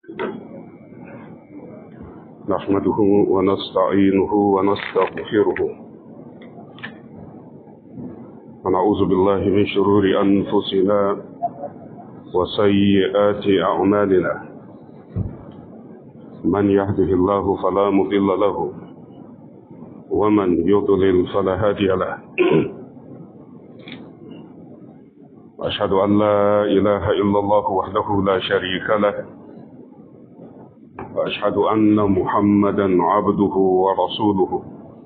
نحمده ونستعينه ونستغفره ونعوذ بالله من شرور أنفسنا وسيئات أعمالنا من يهده الله فلا مضل له ومن يضلل فلا هادي له أشهد أن لا إله إلا الله وحده لا شريك له وأشهد أن محمدا عبده ورسوله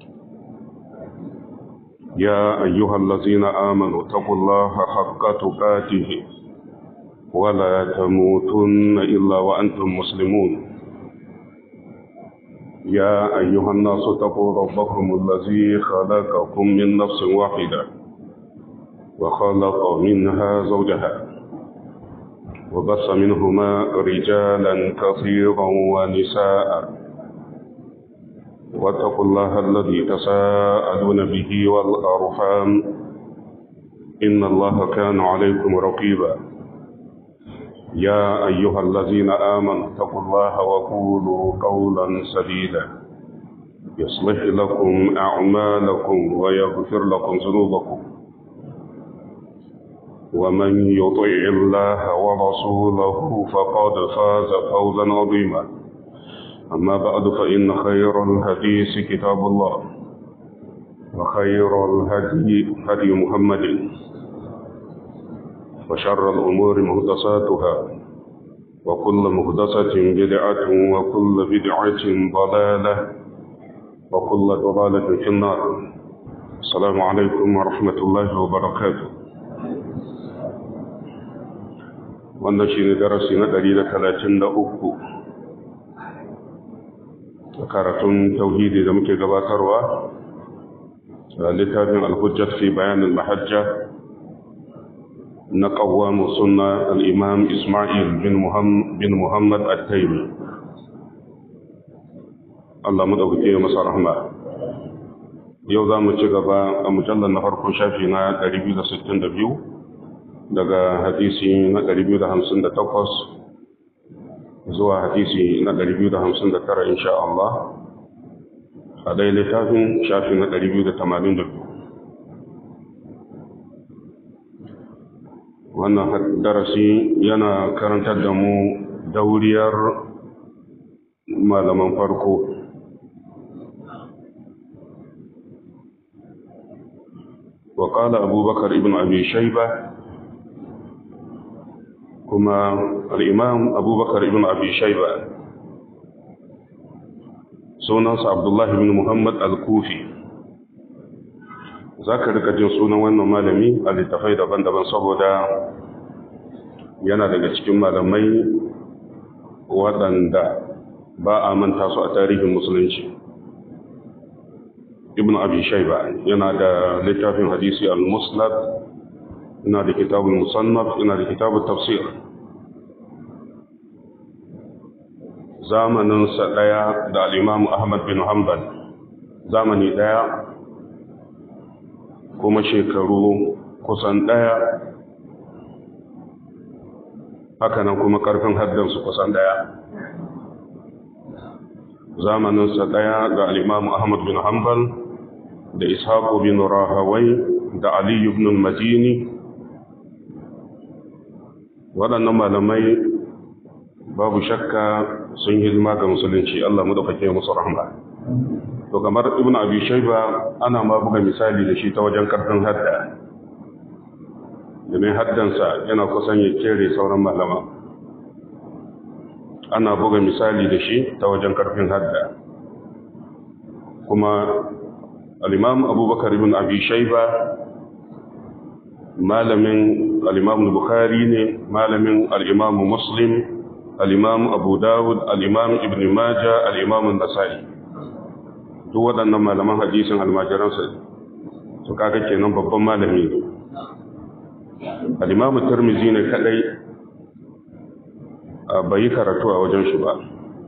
يا أيها الذين آمنوا اتقوا الله حق تقاته ولا تموتن إلا وأنتم مسلمون يا أيها الناس اتقوا ربكم الذي خلقكم من نفس واحدة وخلق منها زوجها وبص منهما رجالا كثيرا ونساء واتقوا الله الذي تساءلون به والأرحام إن الله كان عليكم رقيبا يا أيها الذين آمنوا اتقوا الله وقولوا قولا سديدا يصلح لكم أعمالكم ويغفر لكم ذنوبكم ومن يطع الله ورسوله فقد فاز فوزا عظيما أما بعد فإن خير الحديث كتاب الله وخير الهدي هدي محمد وشر الأمور مهدساتها وكل مهدسة بدعة وكل بدعة ضلالة وكل ضلالة في النار السلام عليكم ورحمة الله وبركاته wannan shi ne darasi na ɗari da talatin da uku a karatun tauhidi da muke gabatarwa a littafin alhujjat fi bayanin mahajja na ƙawamu suna al'imam ismail bin muhammad al-taimi Allah mu ɗauke masa rahma yau za mu ci gaba a mujallar na farkon shafi na 262 daga hadisi na 258 zuwa hadisi na 259 insha Allah a dai littafin shafi na 282 wannan darasi yana karantar da mu dauriyar malaman farko وقال أبو بكر ابن أبي شيبة kuma al'imam abubakar ibn abi shaiba sunansa abdullahi ibn muhammad al-kufi za ka rika jin sunan wannan malami a littafai daban-daban saboda yana daga cikin malamai waɗanda ba a manta su a tarihin musulunci ibn abi shaiba yana da littafin hadisi al-musnad ina da kitabun musannaf ina da kitabun tafsir zamaninsa ɗaya da al'imamu ahmad bin hanbal zamani ɗaya kuma shekaru kusan ɗaya hakanan kuma ƙarfin haddansu kusan ɗaya zamaninsa ɗaya da al'imamu ahmad bin hanbal da ishaku bin rahawai da aliyu bin madini waɗannan malamai babu shakka sun hidima ga musulunci Allah mu da fake musu rahma to kamar ibn abi shayba ana ma buga misali da shi ta wajen karfin hadda domin haddansa yana kusan ya kere sauran malama ana buga misali da shi ta wajen karfin hadda kuma al-imam abubakar ibn abi shayba malamin al'imam Bukhari ne malamin al'imam Muslim, al'imam Abu Dawud, al'imam Ibn Majah, al'imam Nasa'i. Duk waɗannan malaman hadisin almajiransa su kaga kenan babban malami ne. Al'imam Tirmizi ne kaɗai bai yi karatu a wajen shi ba.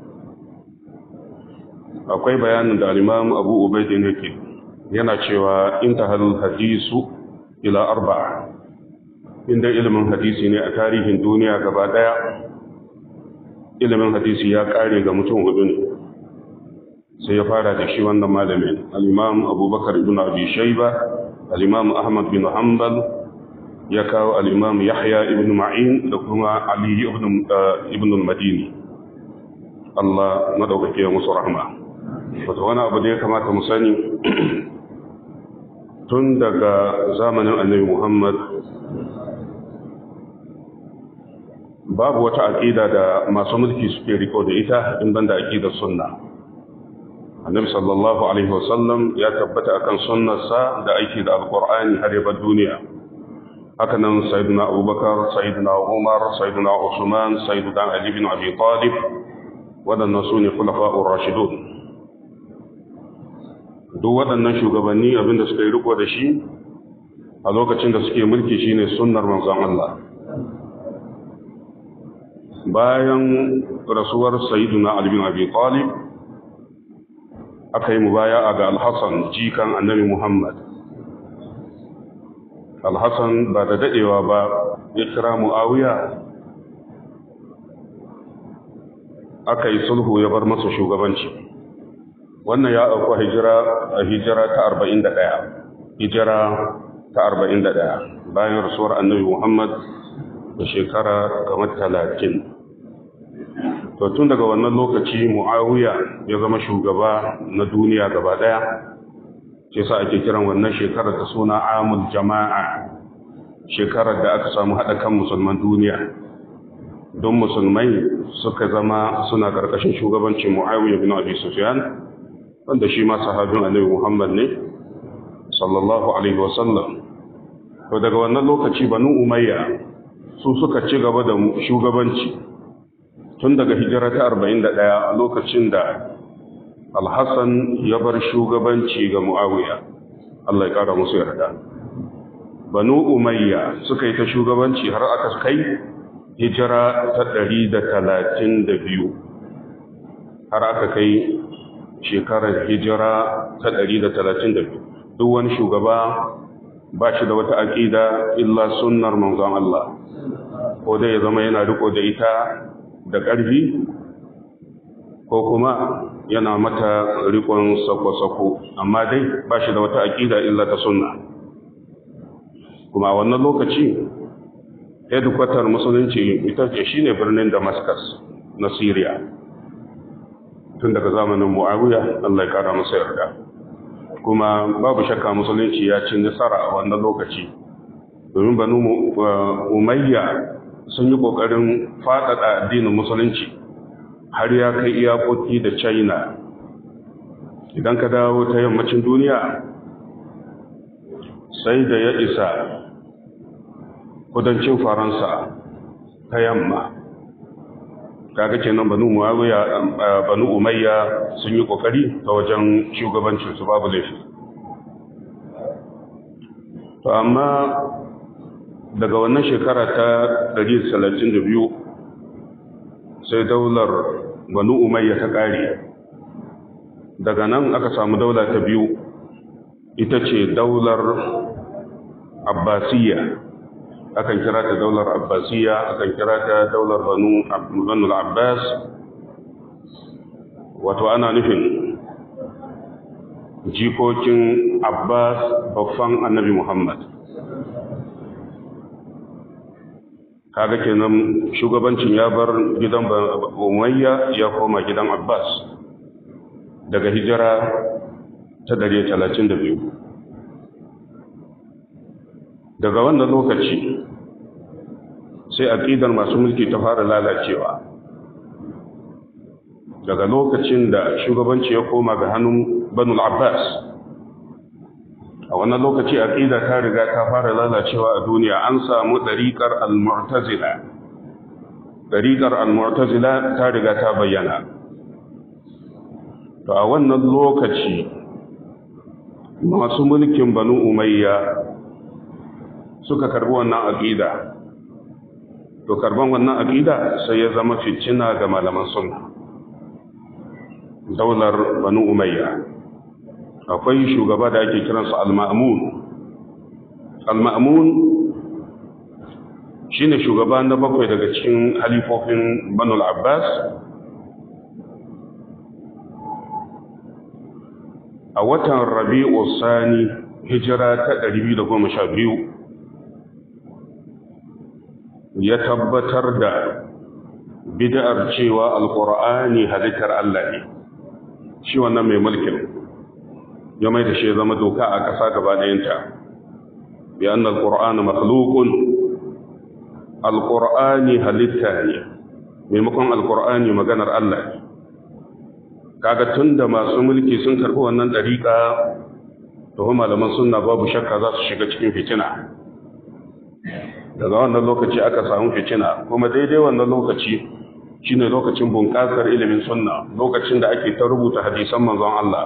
Akwai bayanin da al'imam Abu Ubaidi ne ke yana cewa in ta hadisu ila arba'a. inda ilimin hadisi ne a tarihin duniya gaba daya ilimin hadisi ya kare ga mutum hudu ne sai ya fara da shi wannan malamin al-imam abubakar ibn abi shayba al-imam ahmad bin hanbal ya kawo al-imam yahya ibn ma'in da kuma ali ibn ibn al-madini Allah madaukake musu rahma wato wani abu da ya kamata mu sani tun daga zamanin annabi Muhammad babu wata aƙida da masu mulki suke riko da ita in banda aƙidar sunna annabi sallallahu alaihi wasallam ya tabbata akan sunnarsa da aiki da alqur'ani har ya bar duniya haka nan sayyidina abubakar sayyidina umar sayyidina usman sayyidina ali bin abi talib waɗannan su ne khulafa'ur rashidun duk waɗannan shugabanni abinda suka yi riko da shi a lokacin da suke mulki shine sunnar manzon Allah bayan rasuwar sayyiduna Ali bin Abi Talib aka yi mubaya'a ga Al-Hasan jikan Annabi Muhammad Al-Hasan ba da dadewa ba ya kira Muawiya aka yi sulhu ya bar masa shugabanci wannan ya auku hijira a hijira ta 41 hijira ta 41 bayan rasuwar Annabi Muhammad da shekara kamar talatin to tun daga wannan lokaci mu'awiya ya zama shugaba na duniya gaba daya ce sa ake kiran wannan shekarar da suna amul jama'a shekarar da aka samu haɗa kan musulman duniya don musulmai suka zama suna ƙarƙashin shugabancin mu'awiya bin abi sufyan wanda shi ma sahabin annabi muhammad ne sallallahu alaihi wasallam to daga wannan lokaci banu umayya su suka ci gaba da shugabanci tun daga hijira ta 41 a lokacin da alhassan ya bar shugabanci ga mu'awiya Allah ya kara musu yarda banu umayya suka yi ta shugabanci har aka kai hijira ta 132 har aka kai shekarar hijira ta 132 duk wani shugaba ba shi da wata aƙida illa sunnar manzon Allah ko dai ya zama yana riko da ita da ƙarfi ko kuma yana mata rikon sako-sako amma dai ba shi da wata aƙida illa ta sunna kuma wannan lokaci hedikwatar musulunci ita ce shi ne birnin damascus na syria tun daga zamanin mu'awiya allah ya kara masa yarda kuma babu shakka musulunci ya ci nasara a wannan lokaci domin banu umayya sun yi ƙoƙarin faɗaɗa addinin musulunci har ya kai iyakoki da china idan ka dawo ta yammacin duniya sai da ya isa kudancin faransa ta yamma kaga kenan banu muawiya banu umayya sun yi kokari ta wajen shugabancin su babu laifi to amma daga wannan shekara ta 132 sai daular banu umayya ta kare daga nan aka samu daula ta biyu ita ce daular abbasiyya akan kira ta daular abbasiyya akan kira ta daular banu banu abbas wato ana nufin jikokin abbas babban annabi muhammad kaga kenan shugabancin ya bar gidan umayya ya koma gidan abbas daga hijira ta 132 daga wannan lokaci sai aqidar masu mulki ta fara lalacewa daga lokacin da shugabanci ya koma ga hannun banu abbas a wannan lokaci aqida ta riga ta fara lalacewa a duniya an samu dariqar al-mu'tazila dariqar al-mu'tazila ta riga ta bayyana to a wannan lokaci masu mulkin banu umayya suka karbi wannan aqida to karban wannan aqida sai ya zama fitina ga malaman sunna daular banu umayya akwai shugaba da ake kiransa al-ma'mun al-ma'mun shine shugaba na bakwai daga cikin halifofin Banu al-Abbas a watan Rabi'u Sani hijira ta 212 ya tabbatar da bid'ar cewa alqur'ani halittar Allah ne shi wannan mai mulkin ya mai da shi zama doka a ƙasa gaba ɗayanta bi anna alqur'ana makhluqun alqur'ani halitta ne maimakon alqur'ani maganar Allah ne kaga tunda masu mulki sun karɓi wannan dariƙa to malaman sunna babu shakka za su shiga cikin fitina daga wannan lokaci aka samu fitina kuma daidai wannan lokaci shine lokacin bunƙasar ilimin sunna lokacin da ake ta rubuta hadisan manzon Allah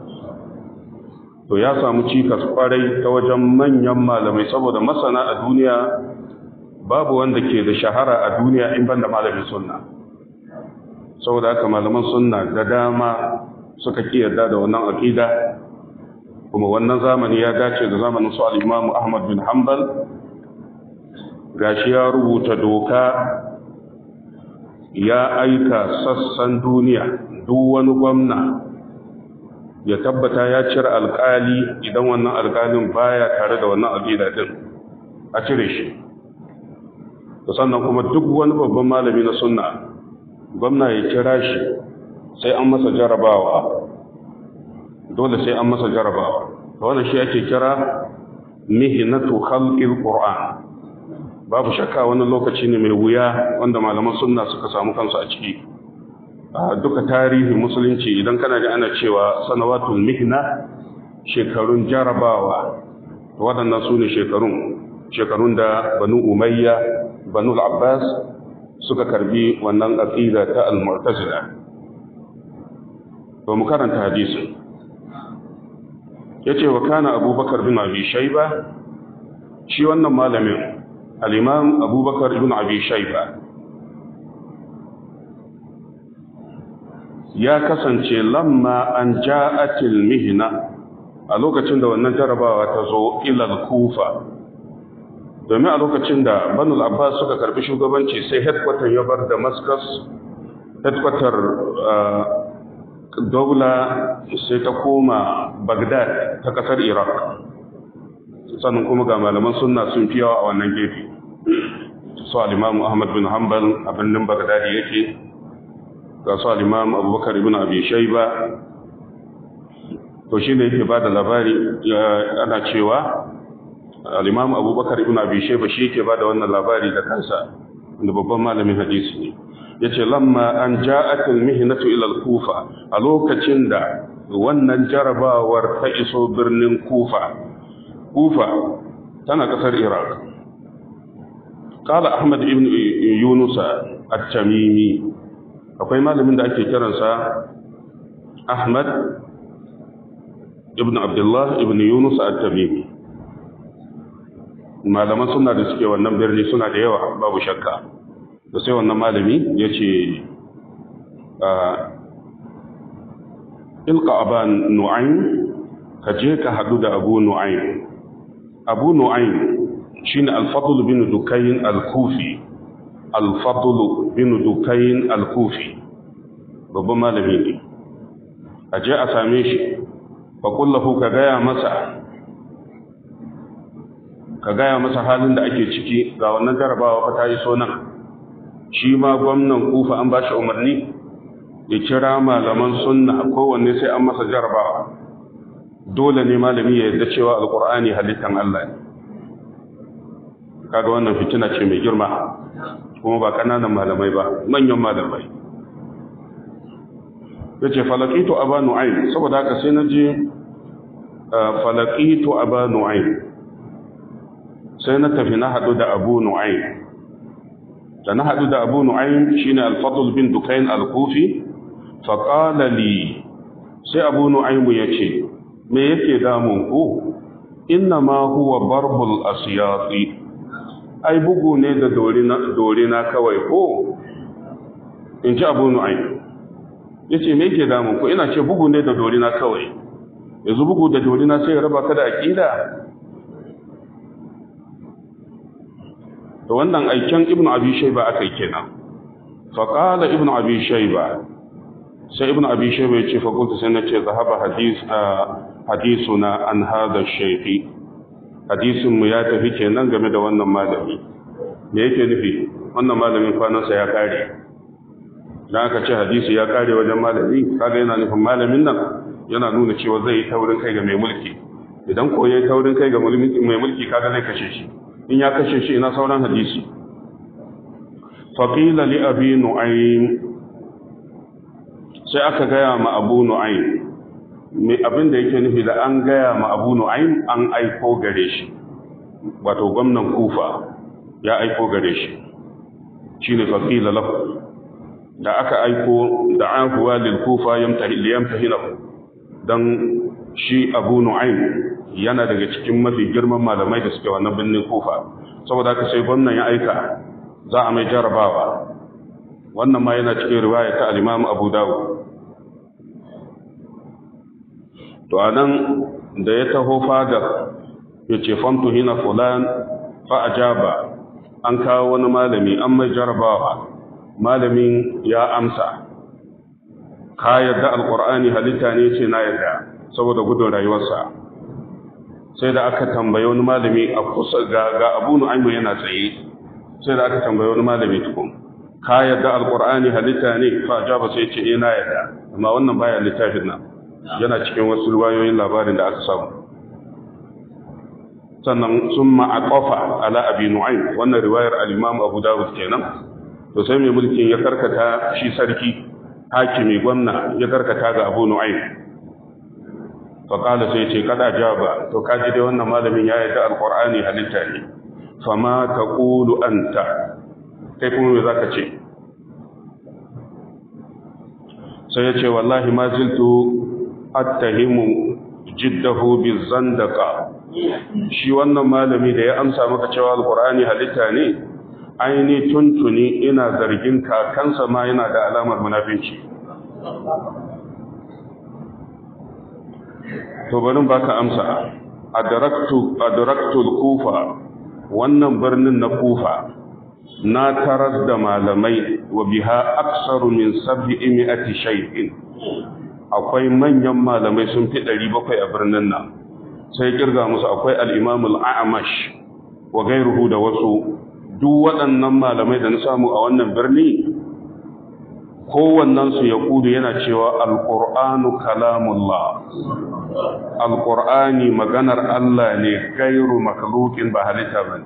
to ya samu cikas kwarai ta wajen manyan malamai saboda masana a duniya babu wanda ke da shahara a duniya in banda malamin sunna saboda haka malaman sunna da dama suka kiyarda da wannan aqida kuma wannan zamani ya dace da zamanin su al-Imam Ahmad bin Hanbal gashi ya rubuta doka ya aika sassan duniya duk wani gwamna ya tabbata ya cire alkali idan wannan alkalin baya tare da wannan aqida din a cire shi sannan kuma duk wani babban malami na sunna gwamna ya kira shi sai an masa jarabawa dole sai an masa jarabawa wannan shi ake kira mihnatu khalqil qur'an babu shakka wani lokaci ne mai wuya wanda malaman sunna suka samu kansu a ciki a duka tarihi musulunci idan kana ji ana cewa sanawatul mihna shekarun jarabawa waɗannan su ne shekarun shekarun da banu umayya banu abbas suka karbi wannan aqida ta al-mu'tazila to mu karanta hadisin yace wa kana abubakar bin abi shayba shi wannan malamin al-imam abubakar ibn abi shayba ya kasance lamma an ja'atil mihna a lokacin da wannan jarabawa ta zo ilal kufa domin a lokacin da banul abbas suka karbi shugabanci sai headquarter ya bar damascus headquarter daula sai ta koma bagdad ta kasar iraq sannan kuma ga malaman sunna sun fi yawa a wannan gefe su al-imam ahmad bin hanbal a birnin bagdad yake ga su al-imam abubakar ibn abi shayba to shine yake ba da labari ana cewa al-imam abubakar ibn abi shayba shi yake ba da wannan labari da kansa da babban malamin hadisi ne yace lamma an ja'at al-mihnatu ila al-kufa a lokacin da wannan jarabawar ta iso birnin kufa kufa tana kasar iraq qala ahmad ibn yunus at-tamimi akwai malamin da ake kiransa ahmad ibn abdullah ibn yunus at-tamimi malaman suna da suke wannan birni suna da yawa babu shakka da sai wannan malami ya ce ilka aban nu'ayn ka je ka hadu da abu nu'ayn abu nu'ayn shine al-fadl bin dukayn al-kufi al-fadl bin dukayn al-kufi babban malami ne a je a same shi fa kullahu ka gaya masa ka gaya masa halin da ake ciki ga wannan jarabawa fa ta yi so nan shi ma gwamnan kufa an ba shi umarni ya kira malaman sunna kowanne sai an masa jarabawa dole ne malami ya yarda cewa alkur'ani halittan Allah ne kaga wannan fitina ce mai girma kuma ba kananan malamai ba manyan malamai yace falaqitu aba nu'aym saboda haka sai naje falaqitu aba nu'aym sai na tafi na hadu da abu nu'aym da na hadu da abu nu'aym shine al-fadl bin dukayn al-kufi fa qala li sai abu nu'aym yace me yake damun ku inna ma huwa barbul asyati ai bugu ne da dorina kawai ko in ji abu nu'aym ya ce me ke damun ku ina ce bugu ne da dorina kawai yanzu bugu da dorina sai ya raba ka da aƙida to wannan aiken ibnu abi shayba aka yi kenan fa qala ibnu abi shayba sai ibnu abi shayba ya ce fa qultu sai nace zahaba hadis hadisuna an hada shaykhi hadisin mu ya tafi kenan game da wannan malami me yake nufi wannan malamin kwanansa ya kare dan aka ce hadisi ya kare wajen malami kaga yana nufin malamin nan yana nuna cewa zai yi taurin kai ga mai mulki idan ko yayi taurin kai ga mai mulki kaga zai kashe shi in ya kashe shi ina sauran hadisi faqila li abi nu'aym sai aka gaya ma abu nu'aym me abin da yake nufi da an gaya ma abu nu'aym an aiko gare shi wato gwamnan kufa ya aiko gare shi shine faqila lahu da aka aiko da ahuwa lil kufa yamtahi liyamtahinahu dan shi abu nu'aym yana daga cikin mafi girman malamai da suke wannan birnin kufa saboda haka sai gwamnan ya aika za a mai jarabawa wannan ma yana cikin riwaya ta al-imam abu dawud to anan da ya taho fadar ya ce famtu hina fulan fa ajaba an kawo wani malami an mai jarabawa malamin ya amsa ka yadda alqur'ani halitta ne ce na yadda saboda gudun rayuwarsa sai da aka tambaye wani malami a kusa ga ga Abu Nu'aym yana tsaye sai da aka tambaye wani malami tukun ka yadda alqur'ani halitta ne fa ajaba sai ce eh na yadda amma wannan baya littafin nan yana cikin wasu riwayoyin labarin da aka samu sannan summa aqafa ala abi nu'aym wannan riwayar al-imam abu dawud kenan to sai mai mulkin ya karkata shi sarki hakimi gwamna ya karkata ga abu nu'aym fa qala sai ce kada jaba to kaji dai wannan malamin ya yarda alqur'ani halitta ne fama taqulu anta kai kuma me zaka ce sai ya ce wallahi ma ziltu attahimu jiddahu bizandaka shi wannan malami da ya amsa maka cewa alqur'ani halitta ne aini tuntuni ina zargin kakansa ma yana da alamar munafinci to bari baka amsa adraktu adraktu al-kufa wannan birnin na kufa na taras da malamai wa biha aksaru min sab'i mi'ati shay'in akwai manyan malamai sun fi 700 a birnin nan sai kirga musu akwai al-imam al-a'mash wa gairuhu da wasu duk waɗannan malamai da na samu a wannan birni kowannensu ya kudu yana cewa alƙur'anu kalamullah alƙur'ani maganar Allah ne gairu makalukin ba halitta ba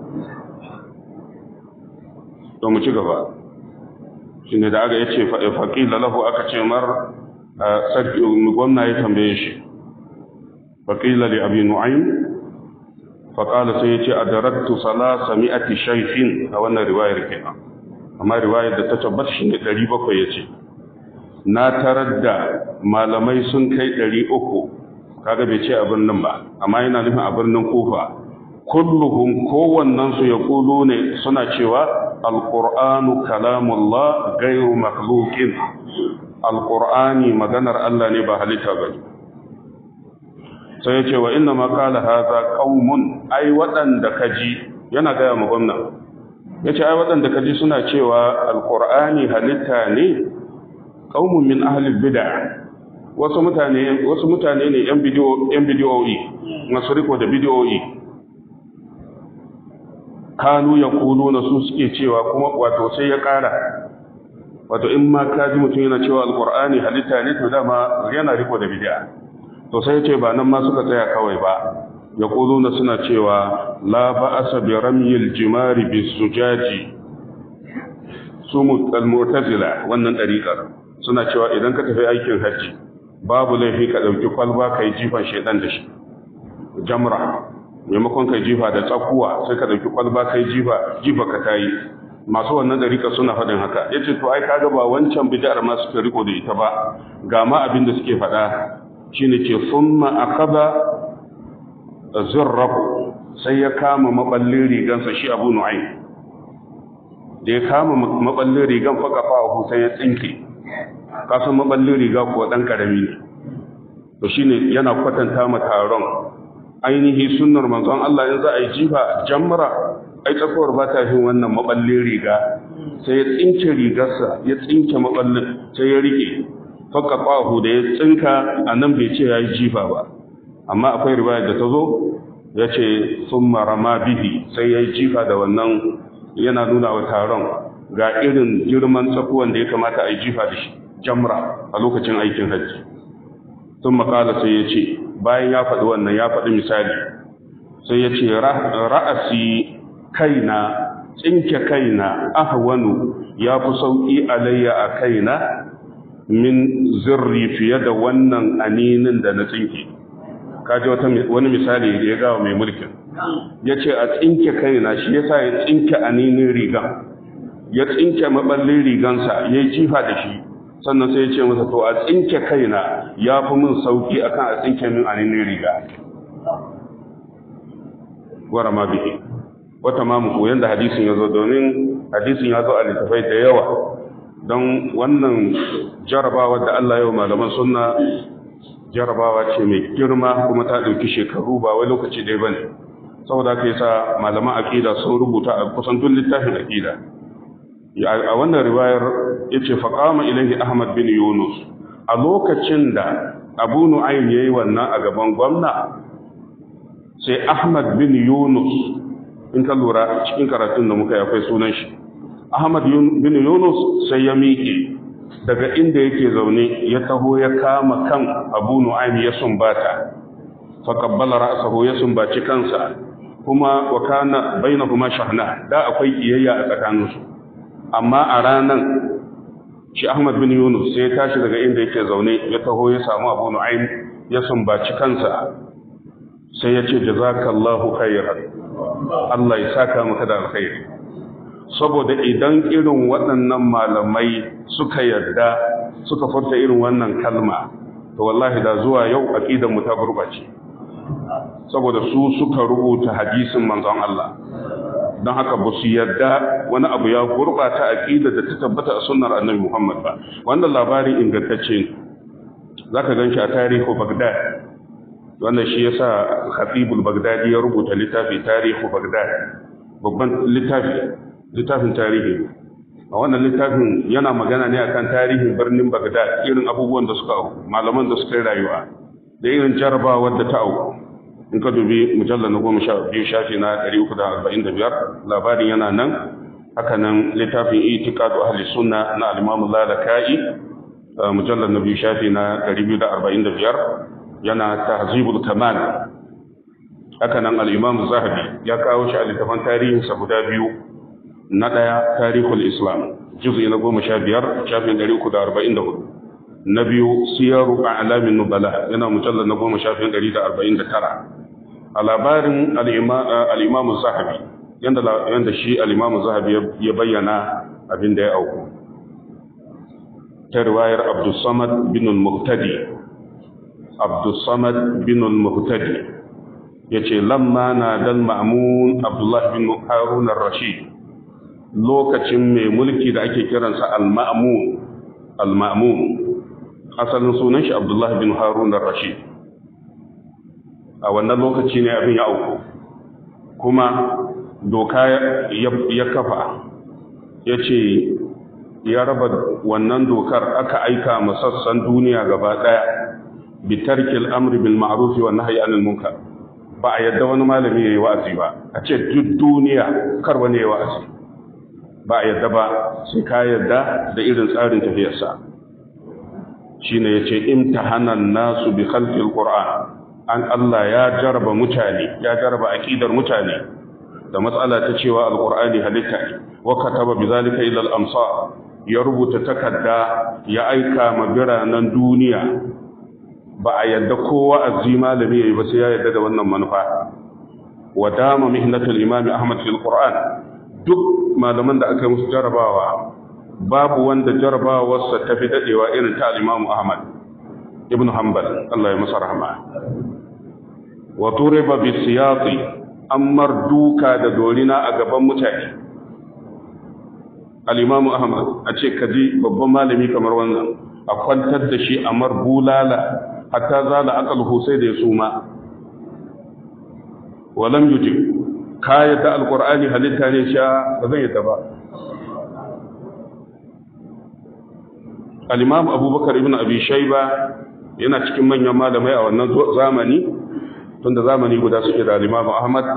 to mu ci gaba shi ne da aka yace faƙila lahu aka ce mar sarki gwamna ya tambaye shi faƙila li abi nu'aym faƙala sai ya ce a darattu salasa mi'ati shaifin a wannan riwayar kenan amma riwayar da ta tabbata shi ne ɗari bakwai ya ce na tarar da malamai sun kai ɗari uku kaga bai ce a birnin ba amma yana nufin a birnin kufa kulluhum kowannensu ya kulu ne suna cewa alƙur'anu kalamullah gairu makhluqin alƙur'ani maganar Allah ne ba halitta ba ne sai ya ce wa inna ma qala hadha qaumun ai waɗanda kaji yana gaya mu gwamna yace ai waɗanda kaji suna cewa alqur'ani halitta ne qaumun min ahli bid'ah wasu mutane wasu mutane ne yan bidiyo yan bidiyoyi masu riko da bidiyoyi kanu yaquluna su suke cewa kuma wato sai ya ƙara wato in ma kaji mutum yana cewa alqur'ani halitta ne to dama yana riko da bid'a to sai ce ba nan ma suka tsaya kawai ba ya na suna cewa la ba'asa bi ramyil jimari bis sujaji su al-mu'tazila wannan dariƙar suna cewa idan ka tafi aikin hajji babu laifi ka dauki kwalba kai jifan shedan da shi jamra maimakon kai jifa da tsakuwa sai ka dauki kwalba kai jifa jifa ka tayi masu wannan dariƙar suna faɗin haka yace to ai kaga ba wancan bid'ar ma suka riko da ita ba ga ma abin da suke faɗa shine ce summa akaba zurrahu sai ya kama maballin rigansa shi Abu Nu'aym da ya kama maballin rigan fa kafahu sai ya tsinke kasan maballin riga ko dan karami ne to shine yana kwatanta ma taron ainihi sunnar manzon Allah in za a yi jifa jamra ai tsakuwar ba ta fin wannan maballin riga sai ya tsinke rigarsa ya tsinke maballin sai ya rike fakka ƙwahu da ya tsinka a nan bai ce ya yi jifa ba amma akwai riwayar da ta zo ya ce sun marama bihi sai ya yi jifa da wannan yana nuna wa taron ga irin girman tsakuwan da ya kamata a yi jifa da shi jamra a lokacin aikin hajji sun makala sai ya ce bayan ya faɗi wannan ya faɗi misali sai ya ce ra'asi kaina tsinke kaina ahwanu ya fi sauƙi alayya a kaina min zirri fiye da wannan aninin da na tsinke kaji wani misali da ya gawa mai mulkin ya ce a tsinke kaina shi yasa ya tsinke aninin rigan ya tsinke maballin rigansa ya yi jifa da shi sannan sai ya ce masa to a tsinke kaina ya fi min sauki akan a tsinke min aninin riga gwara ma bihi wata ma mu koyan da hadisin ya zo domin hadisin ya zo a littafai da yawa don wannan jarabawa da Allah yau malaman sunna jarabawa ce mai girma kuma ta ɗauki shekaru ba wai lokaci ɗaya ba ne saboda haka yasa malaman aƙida sun rubuta a kusan duk littafin aƙida a wannan riwayar ya ce faƙama ilahi ahmad bin yunus a lokacin da abu nu'aym ya yi wannan a gaban gwamna sai ahmad bin yunus in ka lura cikin karatun da muka yi akwai sunan shi ahmad bin yunus sai ya miƙe daga inda yake zaune ya taho ya kama kan abu nu'aym ya sumbata faqabbala ra'sahu ya sumbaci kansa kuma wa kana bainahuma shahna da akwai kiyayya a tsakaninsu amma a ranan shi Ahmad bin Yunus sai ya tashi daga inda yake zaune ya taho ya samu Abu Nu'aym ya sumbaci kansa sai ya ce jazakallahu khairan Allah ya saka maka da alkhairi saboda idan irin waɗannan malamai suka yarda suka furta irin wannan kalma to wallahi da zuwa yau aqidar mu ta gurbace saboda su suka rubuta hadisin manzon Allah don haka ba su yarda wani abu ya gurbata aqida da ta tabbata a sunnar annabi Muhammad ba wannan labarin ingantacce ne zaka ganshi a tarihu Baghdad wannan shi yasa Khatibul Baghdadi ya rubuta littafi tarihu Baghdad babban littafi littafin tarihi a wannan littafin yana magana ne akan tarihin birnin Baghdad irin abubuwan da suka auku malaman da suka yi rayuwa da irin jarabawar da ta auku in ka dubi mujallar na goma sha biyu shafi na ɗari uku da arba'in da biyar labarin yana nan haka nan littafin itikadu ahli sunna na alimamu lalaka'i mujallar na biyu shafi na ɗari biyu da arba'in da biyar yana tahzibul kamal haka nan al'imamu zahabi ya kawo shi a littafan tarihinsa guda biyu na ɗaya tarihul islam juzi na goma sha biyar shafin ɗari uku da arba'in da hudu na biyu siyaru a alamin nubala yana mujallar na goma shafin ɗari da arba'in da tara a labarin al'imamu zahabi yadda shi al'imamu zahabi ya bayyana abin da ya auku ta riwayar abdulsamad bin muhtadi abdulsamad bin muhtadi ya ce lamma na dal ma'amun abdullahi bin harun rashid lokacin mai mulki da ake kiransa al-ma'amun al-ma'amun asalin sunan shi abdullahi bin harun rashid a wannan lokaci ne abin ya auku kuma doka ya kafa ya ce ya raba wannan dokar aka aika masassan duniya gaba ɗaya bitarkil amri bil ma'rufi wa nahyi anil munkar ba a yadda wani malami yayi wa'azi ba a ce duk duniya kar wani yayi wa'azi ba a yadda ba sai ka yadda da irin tsarin tafiyarsa shine yace imtahanan nasu bi khalqil qur'an an Allah ya jaraba mutane ya jaraba aqidar mutane da matsala ta cewa alqur'ani halitta ne wa kataba bizalika ila al-amsar ya rubuta takarda ya aika ma biranen duniya ba a yadda kowa azzi malami yayi ba sai ya yadda da wannan manufa wa dama mihnatul imam ahmad fil qur'an duk malaman da aka yi musu jarabawa babu wanda jarabawarsa ta fi dadewa irin ta al-imam ahmad ibn hanbal Allah ya masa rahma wa turiba bi siyati ammar duka da dorina a gaban mutane al-imam ahmad a ce kaji babban malami kamar wannan a kwantar da shi a mar bulala hatta zala aqal sai da ya suma walam yujib ka yadda alqur'ani halitta ne sha ba zan yadda ba al-imam abubakar ibn abi shayba yana cikin manyan malamai a wannan zamani tunda zamani guda suke da al-imam ahmad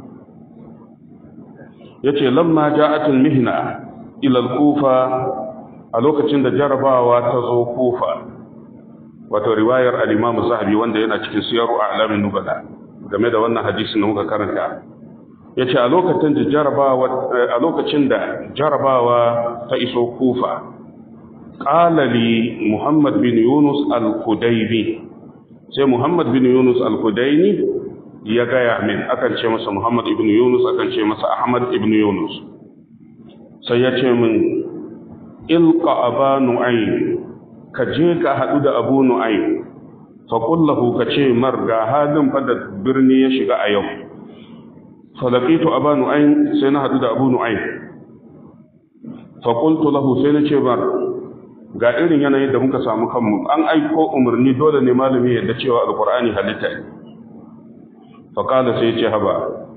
yace lamma ja'atul mihna ila al-kufa a lokacin da jarabawa ta zo kufa wato riwayar al-imam zahabi wanda yana cikin siyaru a'lamin nubala game da wannan hadisin da muka karanta yace a lokacin da jarabawa a lokacin da jarabawa ta iso kufa qala li muhammad bin yunus al-kudaybi sai muhammad bin yunus al-kudayni ya gaya min akan ce masa muhammad ibn yunus akan ce masa ahmad ibn yunus sai ya ce min ilqa aba nu'aym ka je ka hadu da abu nu'aym fa qul lahu ka ce mar ga halin fa da birni ya shiga a yau fa laqitu aba nu'aym sai na hadu da abu nu'aym fa qultu lahu sai na ce mar ga irin yanayin da muka samu kanmu an aiko umarni dole ne malami yadda cewa alqur'ani halitta ne fa qala sai ya ce haba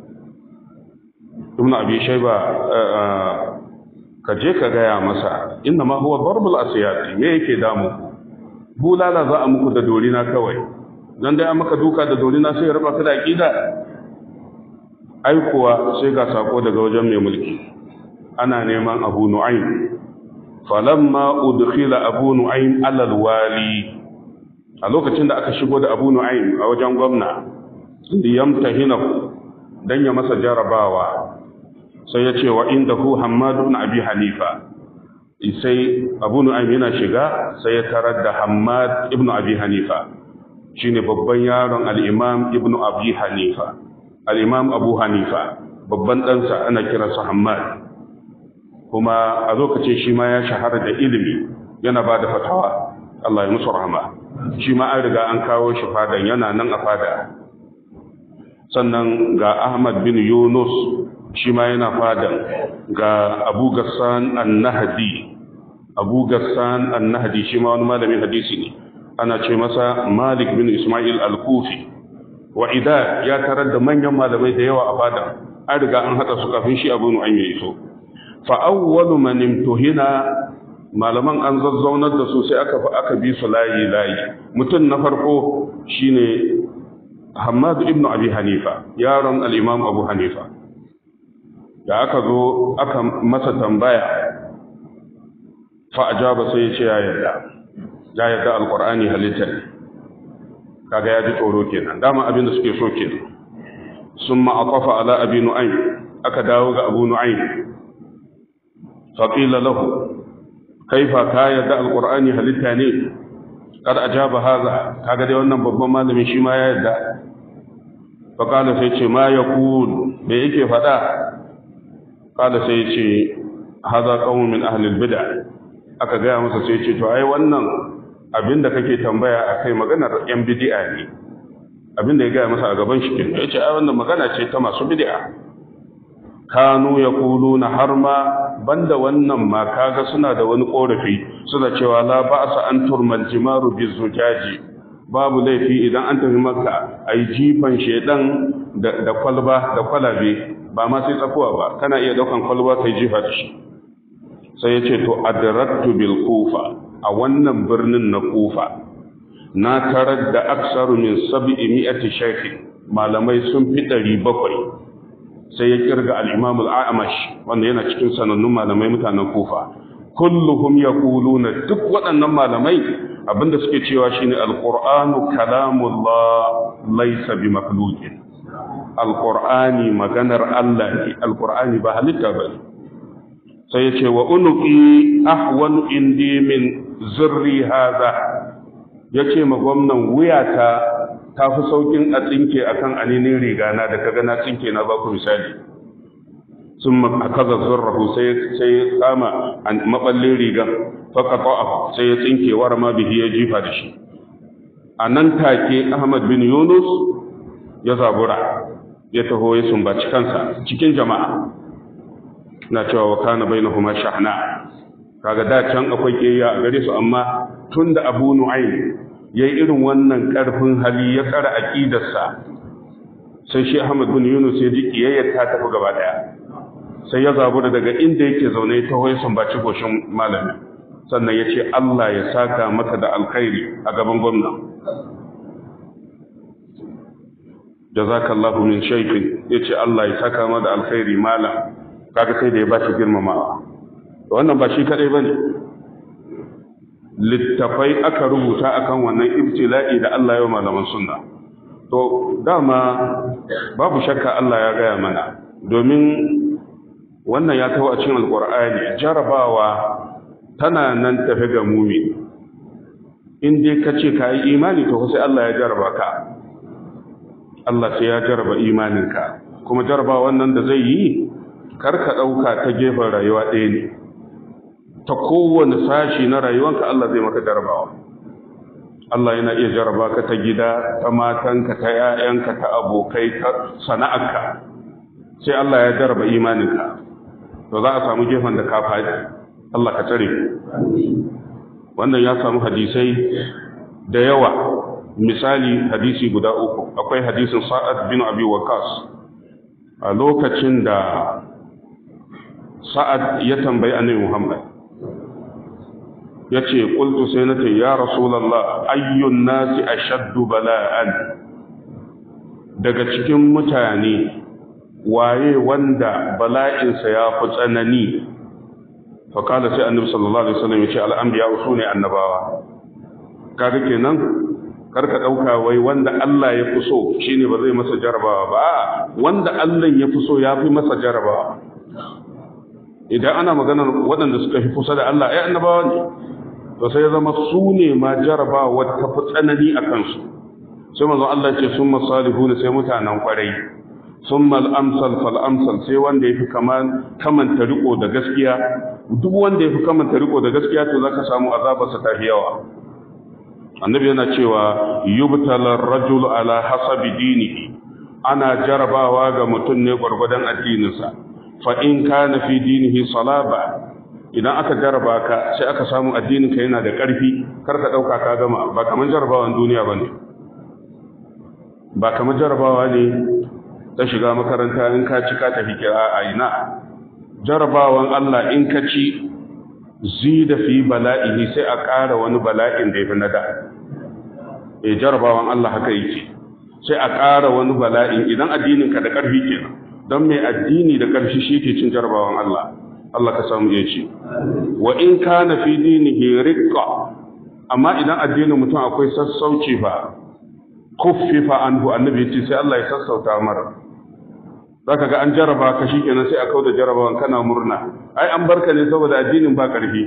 ibnu abi shayba ka je ka gaya masa inna ma huwa darbul asiyati me yake damu bulala za a muku da dorina kawai dan dai an maka duka da dorina sai ya raba ka da aqida ai kuwa sai ga sako daga wajen mai mulki ana neman Abu Nu'aym falamma udkhila Abu Nu'aym ala alwali a lokacin da aka shigo da Abu Nu'aym a wajen gwamna liyamtahina dan ya masa jarabawa sai ya ce wa inda hu hamadu na abi hanifa sai abu nu'aym yana shiga sai ya tarar da hamad ibnu abi hanifa shine babban yaron al-imam ibnu abi hanifa al-imam abu hanifa babban ɗansa ana kiransa hamad kuma a lokacin shi ma ya shahara da ilimi yana ba da fatawa Allah ya musu rahama shi ma an riga an kawo shi fadan yana nan a fada sannan ga ahmad bin yunus shi ma yana fadan ga abu gassan annahadi abu gassan annahadi shi ma wani malamin hadisi ne ana ce masa malik bin ismail al-kufi wa ida ya tarar da manyan malamai da yawa a fadan an riga an haɗa su kafin shi abu nu'aym ya iso fa awwalu man imtuhina malaman an zazzaunar da su sai aka aka bi su layi layi mutum na farko shine Hammad ibn Abi Hanifa yaron al-Imam Abu Hanifa da aka zo aka masa tambaya fa ajaba sai ya ce ya yarda ya yarda alqur'ani halitta ne kaga ya ji tsoro kenan dama abin da suke so kenan summa aqafa ala abi nu'aym aka dawo ga abu nu'aym fa qila lahu kaifa ka yarda alqur'ani halitta ne kad ajaba hadha kaga dai wannan babban malami shi ma ya yarda fa qala sai ce ma yaqul me yake faɗa kada sai ce haza qaumun min ahli bid'ah aka gaya masa sai ce to ai wannan abinda kake tambaya akai maganar yan bid'a ne abinda ya gaya masa a gaban shi kenan yace ai wannan magana ce ta masu bid'a kanu yaquluna har ma banda wannan ma kaga suna da wani korafi suna cewa la ba'sa an turmal jimaru bizujaji babu laifi idan an tafi maka ai jifan shedan da kwalba da kwalabe ba ma sai tsakuwa ba kana iya daukan kwalba kai jifa da shi sai ya ce to adrattu bil kufa a wannan birnin na kufa na tarar da aksaru min sab'i mi'ati shaykh malamai sun fi ɗari bakwai sai ya kirga al-imam al-a'mash wanda yana cikin sanannun malamai mutanen kufa kulluhum yaquluna duk waɗannan malamai abinda suke cewa shine al-qur'anu kalamullah laysa bi makhluqin alƙur'ani maganar Allah ne alƙur'ani ba halitta ba ne sai ya ce wa unuki ahwanu indi min zirri haza ya ce ma gwamnan wuyata ta fi saukin a tsinke a kan aninin rigana da kaga na tsinke na baku misali sun akaza zurrahu sai ya kama maɓallin rigan faka sai ya tsinke war ma bihi ya jifa da shi a nan take ahmad bin yunus ya zabura ya taho ya sumbaci kansa cikin jama'a na cewa wa kana bainahuma shahna kaga da can akwai kiyaya a gare su amma tunda Abu Nu'aym yayi irin wannan karfin hali ya tsara aqidarsa sai shi Ahmad bin Yunus ya ji kiyayyar ta tafi gaba daya sai ya zabu daga inda yake zaune ta hoyi sumbaci goshin malami sannan ya ce Allah ya saka maka da alkhairi a gaban gwamna jazakallahu min shaykin yace Allah ya saka maka da alkhairi malam kaga sai da ya bashi girmamawa wannan ba shi kadai bane littafai aka rubuta akan wannan ibtila'i da Allah ya malaman sunna to dama babu shakka Allah ya gaya mana domin wannan ya taho a cikin alqur'ani jarabawa tana nan tafi ga mumi in dai ka ce ka yi imani to sai Allah ya jaraba ka Allah sai ya jaraba imaninka kuma jaraba wannan da zai yi kar ka ɗauka ta gefen rayuwa ɗaya ne ta kowane sashi na rayuwanka Allah zai maka jarabawa Allah yana iya jaraba ka ta gida ta matanka ta ‘ya'yanka ta abokai ta sana'arka sai Allah ya jaraba imaninka to za a samu gefen da ka faɗi Allah ka tsare wannan ya samu hadisai da yawa misali hadisi guda uku akwai hadisin sa'ad bin abi waqas a lokacin da sa'ad ya tambayi annabi Muhammad yace qultu sai nace ya rasulullah ayyun nasi ashaddu bala'an daga cikin mutane waye wanda bala'insa ya fi tsanani faƙala sai annabi sallallahu alaihi wasallam ya ce al'ambiya su ne annabawa kaga kenan karka ɗauka wai wanda Allah ya fi so shine ba zai masa jarabawa ba wanda Allah ya fi so ya fi masa jarabawa idan ana maganar waɗanda suka fi kusa da Allah ai annabawa ne to sai ya zama su ne ma jarabawa ta fi tsanani a kansu sai manzon Allah ya ce sun masalihuna sai mutanen kwarai summa al-amsal fal amsal sai wanda yafi kaman kamanta riko da gaskiya duk wanda yafi kamanta riko da gaskiya to zaka samu azabarsa ta yawa annabi yana cewa yubtala ar-rajul ala hasabi dinihi ana jarabawa ga mutum ne gwargwadon addininsa fa in kana fi dinihi salaba idan aka jaraba ka sai aka samu addininka yana da ƙarfi kar ka dauka ka gama ba kaman jarabawan duniya bane ba kamar jarabawa ne ta shiga makaranta in ka ci ka tafi kira a ina jarabawan Allah in ka ci zida fi bala'ihi sai a ƙara wani bala'in da ya fi nada e jarabawan Allah haka yake sai a ƙara wani bala'in idan addinin ka da ƙarfi kenan don mai addini da ƙarfi shi ke cin jarabawan Allah Allah ka samu ya ce wa in kana fi dinihi riqqa amma idan addinin mutum akwai sassauci fa kuffifa anhu annabi ya ce sai Allah ya sassauta mara zaka ga an jaraba ka shikenan sai a kauda jarabawan kana murna ai an barka ne saboda addinin ba karfi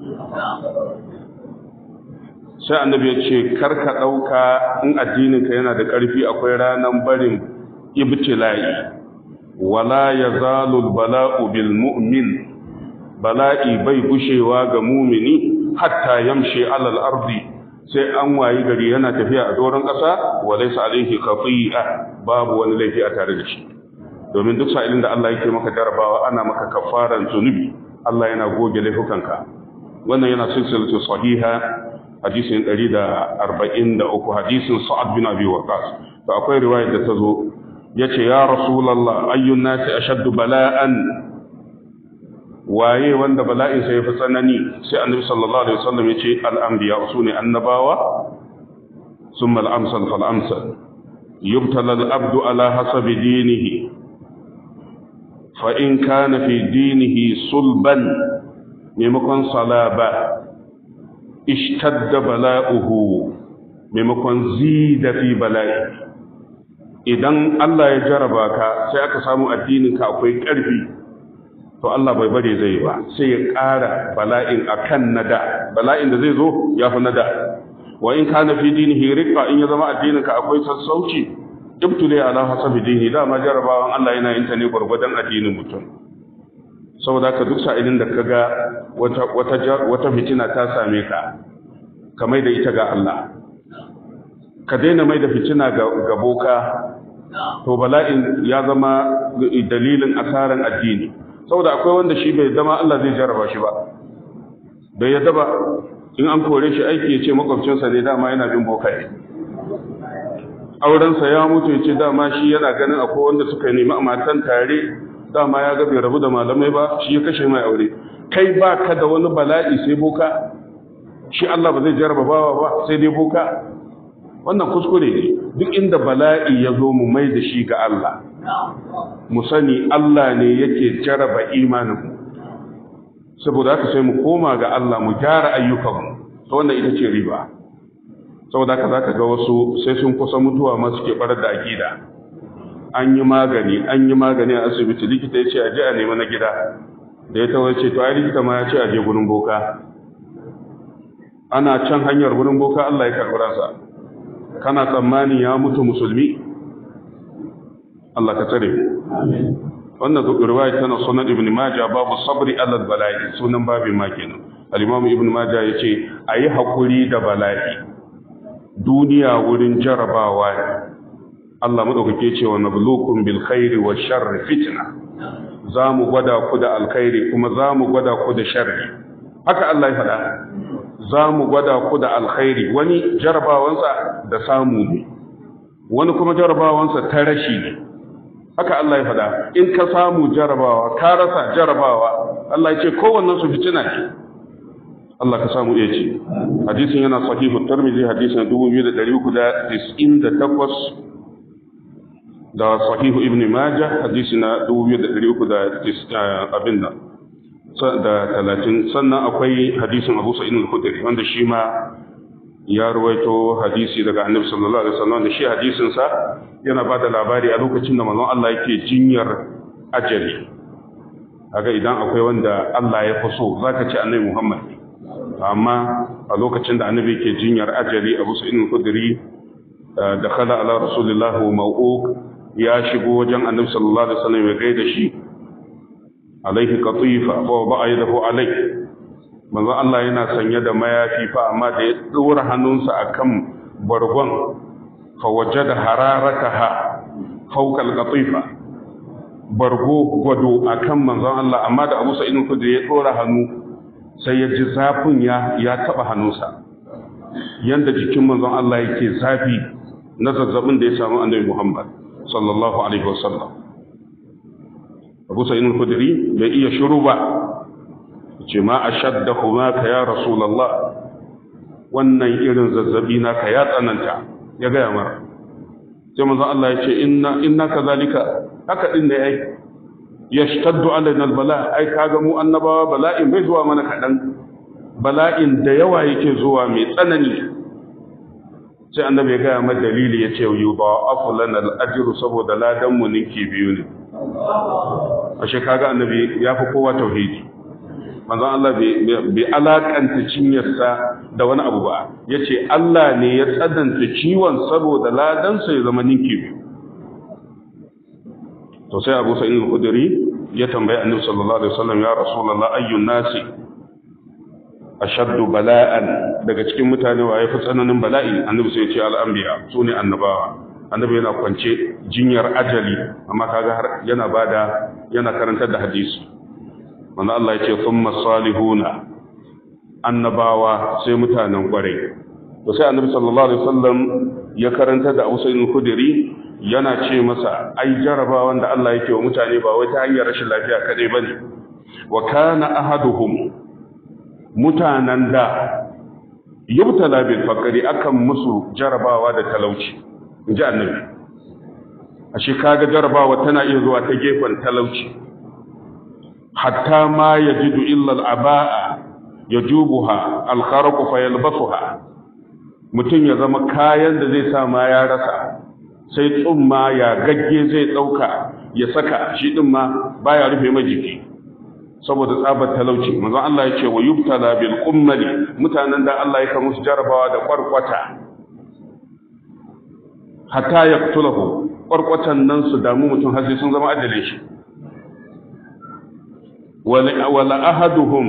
sai annabi ya ce kar ka dauka in addinin ka yana da karfi akwai ranan barin ibtila'i wala yazalu bala'u bil mu'min bala'i bai gushewa ga mumini hatta yamshi alal ardi sai an wayi gari yana tafiya a doron ƙasa wa laysa alaihi khati'a babu wani laifi a tare da shi domin duk sa'ilin da Allah yake maka jarabawa ana maka kafaran zunubi Allah yana goge laifukanka wannan yana silsilatu sahiha hadisin 143 hadisin Sa'ad bin Abi Waqqas to akwai riwaya da ta zo yace ya rasulullah ayyun nasi ashaddu bala'an waye wanda bala'in sa yafi tsanani sai annabi sallallahu alaihi wasallam yace al-anbiya sune annabawa thumma al-amsal fal amsal yubtala al-abdu ala hasabi dinihi fa in kana fi dinihi sulban maimakon salaba ishtadda bala'uhu maimakon zida fi bala'i idan Allah ya jaraba ka sai aka samu addinin ka akwai ƙarfi to Allah bai bare zai ba sai ya ƙara bala'in akan nada bala'in da zai zo ya fi nada wa in kana fi dinihi riqa in ya zama addinin ka akwai sassauci ibtule ala hasabi dini dama jarabawan Allah yana yin ta ne gurgurdan addinin mutum saboda ka duk sa'ilin da kaga wata wata wata fitina ta same ka ka mai da ita ga Allah ka daina mai da fitina ga ga boka to bala'in ya zama dalilin asaran addini saboda akwai wanda shi bai zama Allah zai jarraba shi ba bai yadda ba in an kore shi aiki ya ce makwabcinsa ne dama yana bin bokaye aurensa ya mutu ya ce dama shi yana ganin akwai wanda suka nemi a matan tare dama ya ga bai rabu da malamai ba shi ya kashe mai aure kai ba ka da wani bala'i sai boka shi Allah ba zai jarraba bawa ba sai dai boka wannan kuskure ne duk inda bala'i ya zo mu mai da shi ga Allah mu sani Allah ne yake jarraba imanin saboda haka sai mu koma ga Allah mu gyara ayyukanmu to wannan ita ce riba saboda haka zaka ga wasu sai sun kusa mutuwa ma suke barar da akida an yi magani an yi magani a asibiti likita ya ce a je a nemi na gida da ya tawo ce to ai likita ma ya ce a je gurin boka ana can hanyar gurin boka Allah ya karɓi ransa kana tsammani ya mutu musulmi Allah ka tsare wannan riwaya tana sunan ibn majah babu sabri alal bala'i sunan babin ma kenan al-imam ibn majah yace ayi hakuri da bala'i duniya wurin jarabawa ne Allah madaukake ce wa nabluukum bil khairi wash sharri fitna zamu gwada ku da alkhairi kuma zamu gwada ku da sharri haka Allah ya faɗa zamu gwada ku da alkhairi wani jarabawansa da samu ne wani kuma jarabawansa ta rashi ne haka Allah ya faɗa in ka samu jarabawa ka rasa jarabawa Allah ya ce kowannen su fitina ne Allah ka samu iya ce hadisin yana sahihu tarmizi hadisin 2398 da sahihu ibn majah hadisi na 2300 abin nan da 30 sannan akwai hadisin abu sa'id al-khudri wanda shi ma ya ruwaito hadisi daga annabi sallallahu alaihi wasallam da shi hadisin sa yana bada labari a lokacin da manzon Allah yake jinyar ajali kaga idan akwai wanda Allah ya fi so zaka ce annabi Muhammad amma a lokacin da annabi yake jinyar ajali Abu Sa'id al-Khudri dakhala ala rasulillah wa maw'uq ya shigo wajen annabi sallallahu alaihi wasallam ya gaida shi alaihi qatifa fa ba'a yadahu alaihi manzo Allah yana sanye da mayafi fa amma da ya dora hannunsa akan bargon fa wajada hararataha fawqa al-qatifa bargo gwado akan manzon Allah amma da Abu Sa'id al-Khudri ya dora hannu sai ya ji zafin ya ya taba hannunsa yanda jikin manzon Allah yake zafi na zazzabin da ya samu annabi Muhammad sallallahu alaihi wasallam Abu Sa'id al-Khudri bai iya shiru ba ce ma ashaddahuma ka ya rasulullah wannan irin zazzabi naka ya tsananta ya ga mara sai manzon Allah ya ce inna inna kazalika haka din ne ai yashtaddu alaina albala ai kaga mu annabawa bala'in bai zuwa mana kadan bala'in da yawa yake zuwa mai tsanani sai annabi ya gaya ma dalili ya ce yudha'afu lana al-ajru saboda ladan mu ninki biyu ne ashe kaga annabi ya fi kowa tauhidi manzon Allah bai alakanta cinyarsa da wani abu ba yace Allah ne ya tsadanta ciwon saboda ladan sa ya zama ninki biyu to sai Abu Sa'id al-Khudri ya tambayi Annabi sallallahu alaihi wasallam ya Rasulullah ayyun nasi ashaddu bala'an daga cikin mutane wa yafi tsananin bala'i Annabi sai ya ce al-anbiya sune annabawa Annabi yana kwance jinyar ajali amma kaga har yana bada yana karantar da hadisi manzo Allah ya ce thumma salihuna annabawa sai mutanen kwarai to sai Annabi sallallahu alaihi wasallam ya karantar da Abu Sa'id al-Khudri yana ce masa ai jarabawan da Allah yake wa mutane ba wai ta hanyar rashin lafiya kadai bane wa kana ahaduhum mutanen da yubtala bil faqri akan musu jarabawa da talauci inji annabi ashe kaga jarabawa tana iya zuwa ta gefen talauci hatta ma yajidu illa al abaa yajubuha al kharq fa yalbasuha mutum ya zama kayan da zai sa ma ya rasa sai tsumma ya gagge zai ɗauka ya saka shi ɗin ma baya rufe mai jiki saboda tsabar talauci manzon Allah ya ce wa yubtala bil qummali mutanen da Allah ya ka musu jarabawa da kwarkwata hatta yaqtulahu kwarkwatan nan su damu mutum har sai sun zama ajalin shi wala ahaduhum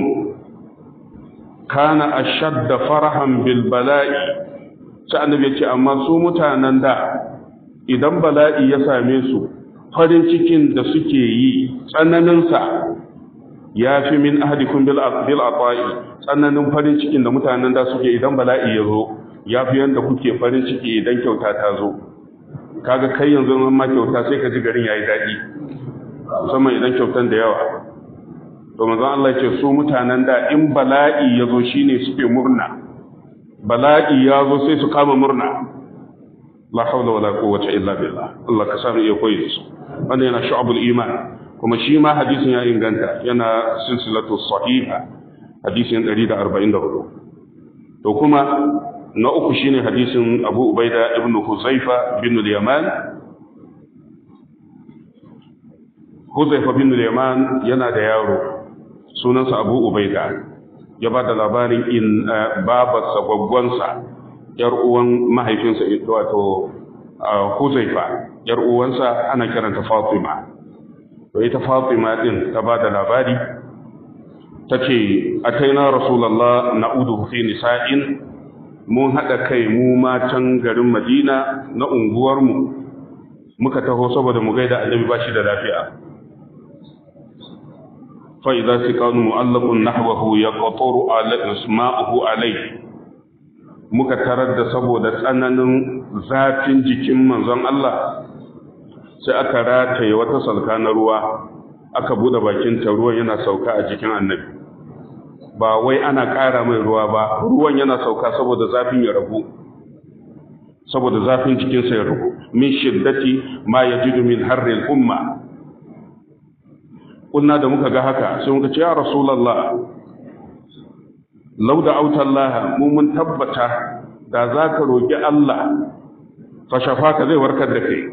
kana ashadda farahan bil bala'i sai annabi ya ce amma su mutanen da idan bala'i ya same su farin cikin da suke yi tsananinsa ya fi min ahadikum bil ata'i tsananin farin cikin da mutanen da suke idan bala'i ya zo ya fi yanda kuke farin ciki idan kyauta ta zo kaga kai yanzu an ma kyauta sai ka ji garin yayi daɗi musamman idan kyautan da yawa to manzon Allah ce su mutanen da in bala'i ya zo shine suke murna bala'i ya zo sai su kama murna la hawla wala quwwata illa billah Allah ka sami iya koyi su wannan yana shu'abul iman kuma shi ma hadisin ya inganta yana silsilatu sahiha hadisin 144 to kuma na uku shine hadisin Abu Ubaida ibn Huzaifa bin al-Yaman Huzaifa bin al-Yaman yana da yaro sunansa Abu Ubaida ya ba da labarin in babarsa gwaggwansa yar uwan mahaifinsa wato Huzaifa yar uwansa ana kiranta Fatima to ita Fatima din ta ba da labari tace ataina rasulullah na'udu fi nisa'in mun haɗa kai mu matan garin Madina na unguwarmu muka taho saboda mu gaida annabi ba shi da lafiya fa idza siqanu mu'allaqun nahwahu yaqtaru ala isma'uhu alayhi muka tarar da saboda tsananin zafin jikin manzon Allah sai aka rataye wata salka na ruwa aka bude bakin ta ruwan yana sauka a jikin annabi ba wai ana ƙara mai ruwa ba ruwan yana sauka saboda zafin ya ragu saboda zafin jikinsa ya ragu min shiddati ma yajidu min harril umma kunna da muka ga haka sai muka ce ya rasulullah law da autallaha mu mun tabbata da zaka roki Allah fa shafaka zai warkar da kai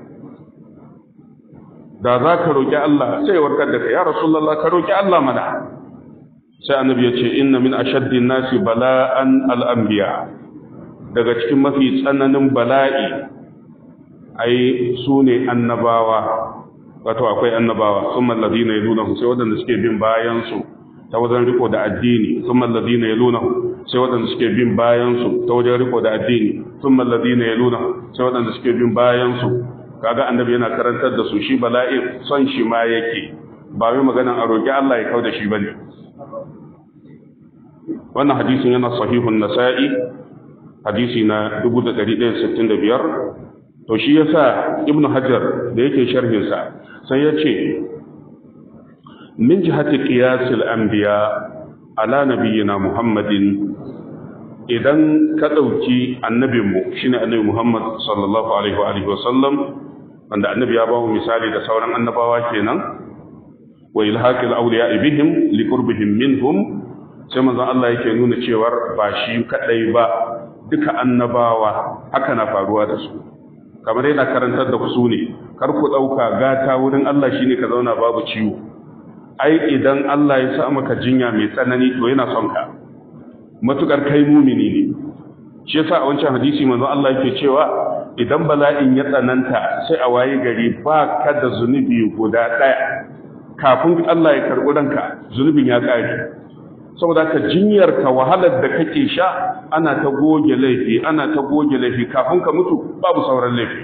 da zaka roki Allah sai warkar da kai ya rasulullah ka roki Allah mana sai annabi ya ce inna min ashaddin nasi bala'an al'ambiya daga cikin mafi tsananin bala'i ai su ne annabawa wato akwai annabawa sun mallazi na yaluna sai waɗanda suke bin bayansu ta wajen riko da addini sun mallazi na yaluna sai waɗanda suke bin bayansu ta wajen riko da addini sun mallazi na yaluna sai waɗanda suke bin bayansu kaga annabi yana karantar da su shi bala'in son shi ma yake ba wai maganan a roƙi Allah ya kau da shi bane wannan hadisin yana sahihun nasa'i hadisi na 1165 to shi yasa ibn hajar da yake sharhin sa sai ya ce min jihati qiyas al-anbiya ala nabiyyina muhammadin idan ka dauki annabinmu shine annabi muhammad sallallahu alaihi wa alihi wasallam wanda annabi ya bawo misali da sauran annabawa kenan wa ilhaqil awliya bihim liqurbihim minhum sai manzon Allah yake nuna cewar ba shi kadai ba duka annabawa haka na faruwa da su kamar yana karantar da ku ne kar ku dauka gata wurin Allah shine ka zauna babu ciwo ai idan Allah ya sa maka jinya mai tsanani to yana son ka matukar kai mumini ne shi yasa a wancan hadisi manzon Allah yake cewa idan bala'in ya tsananta sai a waye gari ba ka da zunubi guda daya kafin Allah ya karɓi ranka zunubin ya ƙare saboda ka jinyar ka wahalar da kake sha ana ta goge laifi ana ta goge laifi kafin ka mutu babu sauran laifi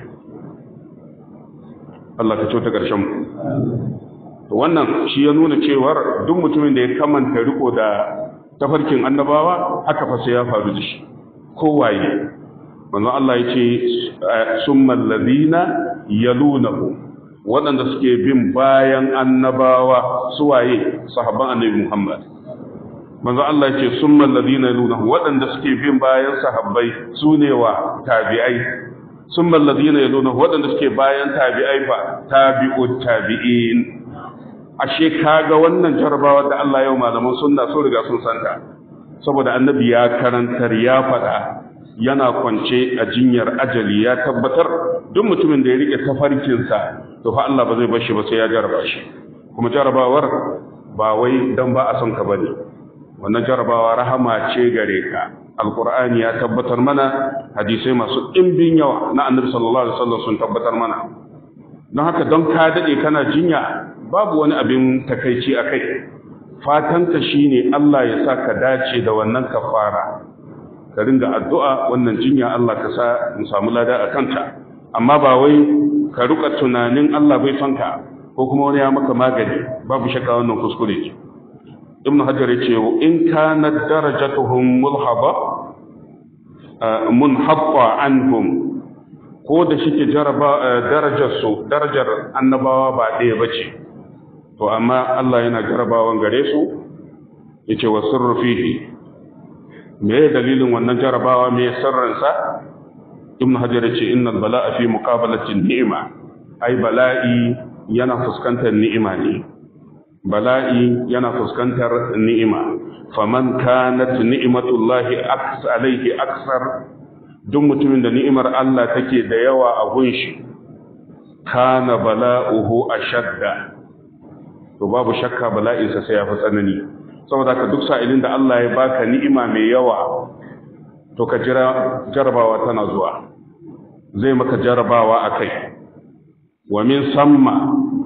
Allah ka ta ƙarshen mu to wannan shi ya nuna cewar duk mutumin da ya kamanta riko da tafarkin annabawa haka fa sai ya faru da shi kowaye manzo Allah ya ce summal ladina yalunahu waɗanda suke bin bayan annabawa suwaye sahabban annabi Muhammad manzo Allah ya ce summal ladina yalunahu waɗanda suke bin bayan sahabbai sune wa tabi'ai summal ladina yalunahu waɗanda suke bayan tabi'ai fa tabi'ut tabi'in ashe kaga wannan jarabawa da Allah yau malaman sunna so riga sun santa saboda annabi ya karantar ya faɗa yana kwance a jinyar ajali ya tabbatar duk mutumin da ya rike tafarkinsa to fa Allah ba zai bar shi ba sai ya jaraba shi kuma jarabawar ba wai dan ba a son ka bane wannan jarabawa rahama ce gare ka alqur'ani ya tabbatar mana hadisai masu ɗimbin yawa na annabi sallallahu alaihi wasallam sun tabbatar mana don haka don ka dade kana jinya babu wani abin takaici akai fatanka shine Allah ya sa ka dace da wannan kafara ka ringa addu'a wannan jinya Allah ka sa mu samu lada a kanta amma ba wai ka ruka tunanin Allah bai son ka ko kuma wani ya maka magani babu shakka wannan kuskure ce ibn hajar ya ce in kana darajatuhum mulhaba munhabba anhum ko da shike darajar su darajar annabawa ba ɗaya bace to amma Allah yana jarabawan gare su yace wa sirru fihi me dalilin wannan jarabawa me sirrinsa ibn hajar yace innal bala'a fi muqabalati ni'ima ai bala'i yana fuskantar ni'ima ne bala'i yana fuskantar ni'ima faman kanat ni'matullahi aks alaihi aksar duk mutumin da ni'imar Allah take da yawa a gunshi kana bala'uhu ashadda to babu shakka bala'insa sai ya fi tsanani saboda ka duk sa'ilin da Allah ya baka ni'ima mai yawa to ka jira jarabawa tana zuwa zai maka jarabawa a kai wa min samma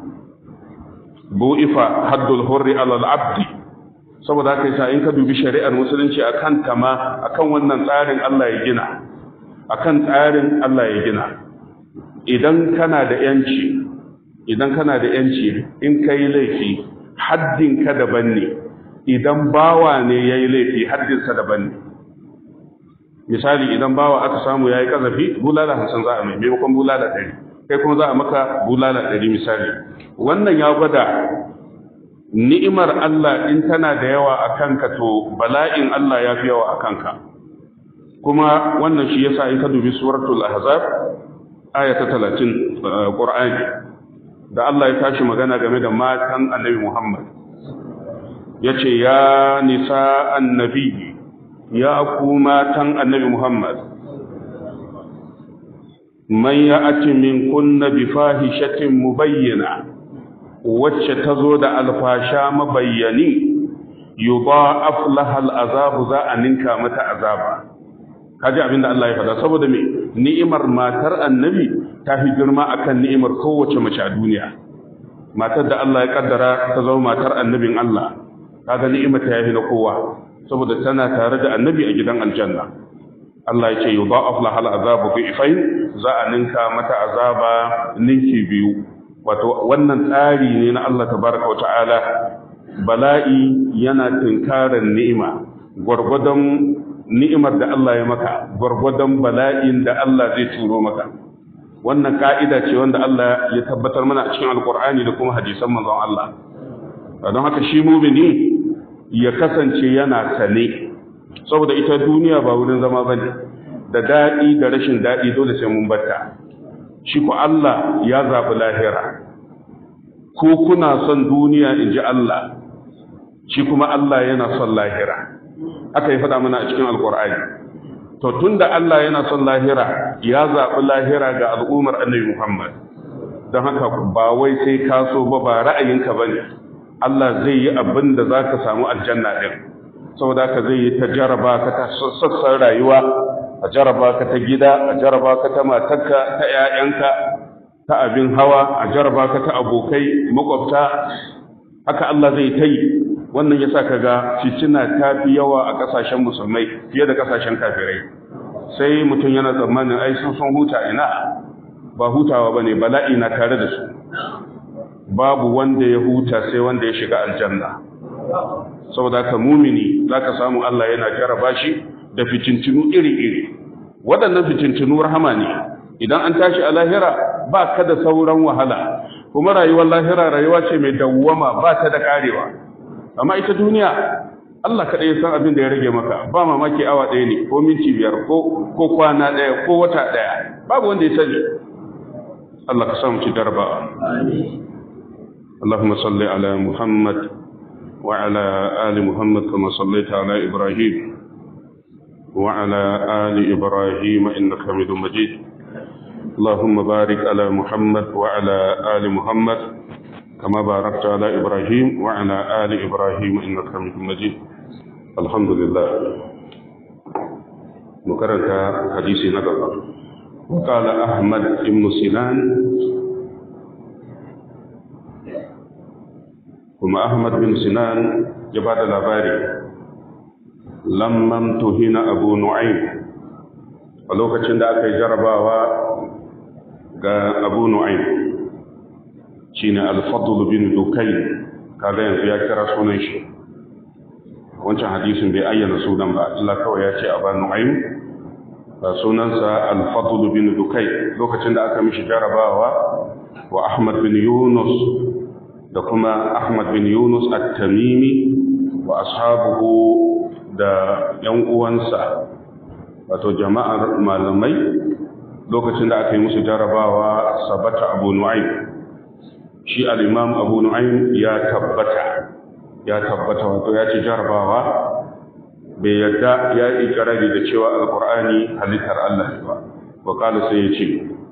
bu'ifa haddul hurri alal abdi saboda haka yasa in ka dubi shari'ar musulunci akan kama akan wannan tsarin Allah ya gina akan tsarin Allah ya gina idan kana da yanci idan kana da yanci in kai laifi haddin ka daban ne idan bawa ne yayi laifi haddin sa daban ne misali idan bawa aka samu yayi kazafi bulala 50 za a mai maimakon bulala 100 kai kuma za a maka bulala 100 misali wannan ya gwada ni'imar Allah in tana da yawa a kanka to bala'in Allah ya fi yawa a kanka kuma wannan shi yasa in ka dubi suratul ahzab aya ta 30 qur'ani da Allah ya tashi magana game da matan annabi Muhammad yace ya nisa annabi ya ku matan annabi Muhammad man ya'ti min kunna bi fahishatin mubayyana wacce ta zo da alfasha mabayyani yudha'af laha al'azabu za a ninka mata azaba kaji abinda Allah ya faɗa saboda me ni'imar matar annabi ta fi girma akan ni'imar kowace mace a duniya matar da Allah ya kaddara ta zama matar annabin Allah kaga ni'imar ta yafi na kowa saboda tana tare da annabi a gidan aljanna Allah ya ce yudha'af laha al'azabu bi'fain za a ninka mata azaba ninki biyu wato wannan tsari ne na Allah tabaraka wata'ala bala'i yana tinkarar ni'ima gwargwadon ni'imar da Allah ya maka gwargwadon bala'in da Allah zai turo maka wannan ka'ida ce wanda Allah ya tabbatar mana a cikin alkur'ani da kuma hadisan manzon Allah don haka shi mumini ya kasance yana sane saboda ita duniya ba wurin zama bane da daɗi da rashin daɗi dole sai mun batta shi ku Allah ya zaɓi lahira ko kuna son duniya in ji Allah shi kuma Allah yana son lahira aka yi faɗa mana a cikin alƙur'ani to tun da Allah yana son lahira ya zaɓi lahira ga al'ummar annabi Muhammad don haka ba wai sai ka so ba ba ra'ayinka ba ne Allah zai yi abin da za ka samu aljanna ɗin saboda haka zai yi ta jaraba ka ta sassan rayuwa a jaraba ka ta gida a jaraba ka ta matarka ta 'ya'yanka ta abin hawa a jaraba ka ta abokai makwabta haka Allah zai ta yi wannan yasa kaga fitina ta fi yawa a kasashen musulmai fiye da kasashen kafirai sai mutum yana tsammanin ai sun sun huta ina ba hutawa bane bala'i na tare da su babu wanda ya huta sai wanda ya shiga aljanna saboda ka mumini zaka samu Allah yana jaraba shi da fitintinu iri-iri waɗannan fitintinu rahama ne idan an tashi a lahira ba ka da sauran wahala kuma rayuwar lahira rayuwa ce mai dawwama ba ta da karewa amma ita duniya Allah kaɗai ya san abin da ya rage maka ba mamaki awa ɗaya ne ko minti biyar ko kwana ɗaya ko wata ɗaya babu wanda ya sani Allah ka samu ci darba اللهم صل على محمد وعلى آل محمد كما صليت على إبراهيم وعلى آل إبراهيم إنك حميد مجيد اللهم بارك على محمد وعلى آل محمد كما باركت على إبراهيم وعلى آل إبراهيم إنك حميد مجيد الحمد لله مكررة حديث نقل وقال أحمد بن سنان كما أحمد بن سنان جباد الأباري لما امتهن أبو نعيم ولوكا da aka yi jarabawa ga abu nu'aym shine al-fadl bin dukayn kaga yanzu ya kira sunan shi wancan hadisin bai ayyana sunan ba Allah kawai ya ce abu nu'aym sunansa al-fadl bin dukai lokacin da aka mishi jarabawa wa ahmad bin yunus da kuma ahmad bin yunus at-tamimi wa ashabuhu da yan uwansa wato jama'ar malamai lokacin da aka yi musu jarabawa sabata abu nu'aym shi al-imam abu nu'aym ya tabbata ya tabbata wato ya ci jarabawa bai yadda ya yi ikirari da cewa alkur'ani halittar Allah ba wa kala sai ya ce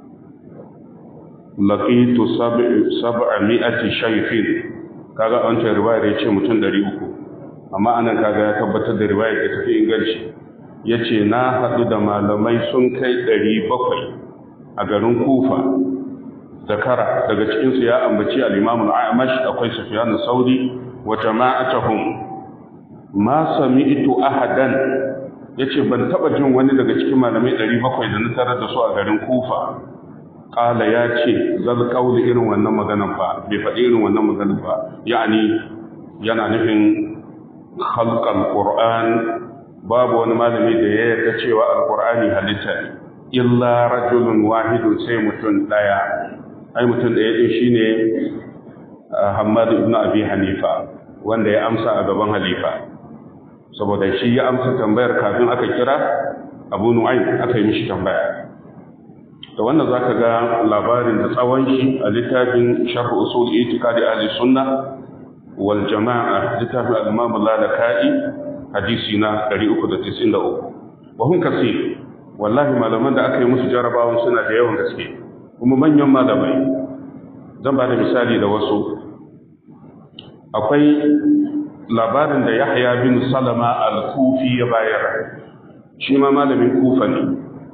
laqitu sab'a mi'ati shayfin kaga an ce riwayar ya ce mutum 300 amma anan kaga ya tabbatar da riwayar da tafi inganci yace na hadu da malamai sun kai 700 a garin Kufa zakara daga cikin su ya ambaci al-Imam al-A'mash akwai Sufyan al-Sauri wa jama'atuhum ma sami'tu ahadan yace ban taba jin wani daga cikin malamai 700 da na tarar da su a garin Kufa qala yace zal qawli irin wannan maganar ba bai faɗi irin wannan maganar ba yani yana nufin khalqal qur'an babu wani malami da ya yarda cewa alqur'ani halitta ne illa rajulun wahidun sai mutum daya ai mutum daya din shine Hammad ibn Abi Hanifa wanda ya amsa a gaban halifa saboda shi ya amsa tambayar kafin aka kira abu nu'aym aka yi mishi tambaya da wannan zaka ga labarin da tsawon shi a littafin sharh usul itiqadi ahli sunna wal jama'a littafin al-imam al-lalaka'i hadisi na 393 wa hum kasir wallahi malaman da aka yi musu jarabawan suna da yawan gaske kuma manyan malamai zan ba da misali da wasu akwai labarin da Yahya bin Salama al-Kufi ya bayar shi ma malamin Kufa ne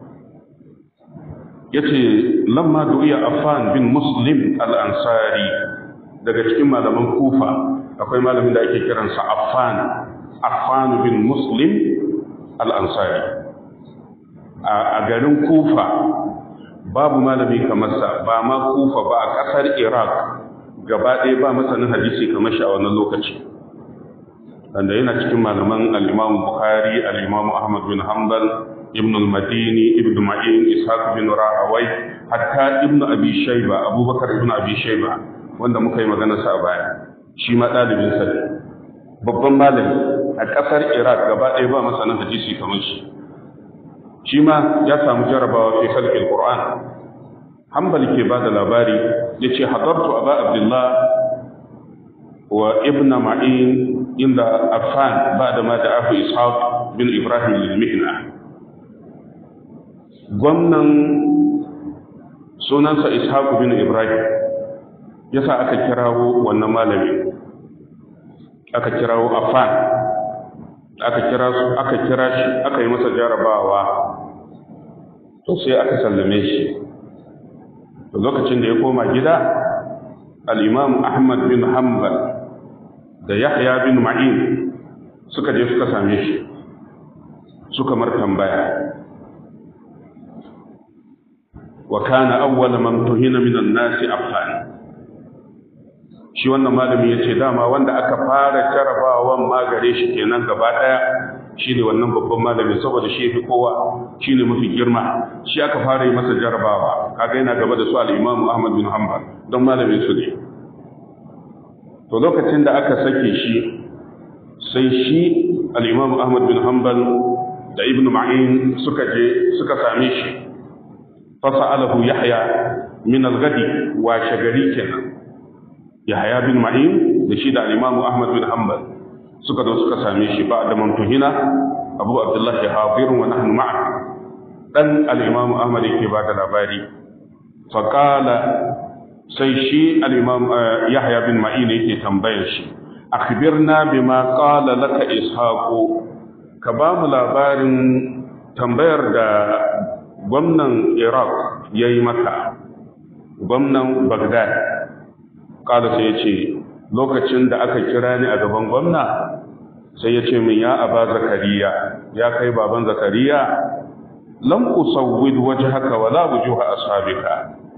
yace lamma du'iya Affan bin Muslim al-Ansari daga cikin malaman Kufa akwai malamin da ake kiransa Affan Affan bin Muslim al-Ansari a garin Kufa babu malami kamar sa ba ma Kufa ba a ƙasar Iraq gaba ɗaya ba masanin hadisi kamar shi a wannan lokaci wanda yana cikin malaman al-Imam Bukhari al-Imam Ahmad bin Hanbal Ibn al-Madini Ibn Ma'in Ishaq bin Rahawai hatta Ibn Abi Shayba Abubakar Ibn Abi Shayba wanda muka yi magana sa a baya shi ma ɗalibin sa ne babban malami a ƙasar Iraq gaba ɗaya ba masanin hadisi kamar shi shi ma ya samu jarabawa fi khalqil Qur'an Hanbal ke ba da labari yace hadartu Aba Abdullah wa Ibn Ma'in inda Affan ba da ma da Abu Ishaq bin Ibrahim al-Mihna gwamnan sunansa Ishaq bin Ibrahim yasa aka kirawo wannan malami aka kirawo Affan aka kira su aka kira shi aka yi masa jarabawa to sai aka sallame shi lokacin da ya koma gida al-Imam Ahmad bin Hanbal da Yahya bin Ma'in suka je suka same shi suka mar tambaya wa kana awwala man tuhina min an-nas affan shi wannan malami yace dama wanda aka fara jarabawan magare shi kenan gaba daya shine wannan babban malami saboda shi fi kowa shine mafi girma shi aka fara yi masa jarabawa kaga yana gaba da su al-Imam Ahmad bin Hanbal don malamin su ne to lokacin da aka sake shi sai shi al-Imam Ahmad bin Hanbal da Ibn Ma'in suka je suka same shi fasa'alahu Yahya min al-ghadi wa shagari kenan Yahya bin Ma'in da shi da al-Imam Ahmad bin Hanbal suka zo suka same shi ba da mantuhina Abu Abdullah hadirun wa nahnu ma'a dan al-Imam Ahmad yake ba da labari faqala sai shi al-Imam Yahya bin Ma'in yake tambayar shi akhbirna bima qala laka ishaqu ka ba mu labarin tambayar da gwamnan Iraq yayi maka gwamnan Baghdad kada sai ya ce lokacin da aka kira ni a gaban gwamna sai ya ce min ya aba zakariya ya kai baban zakariya lam usawwid wajhaka wala wujuha ashabika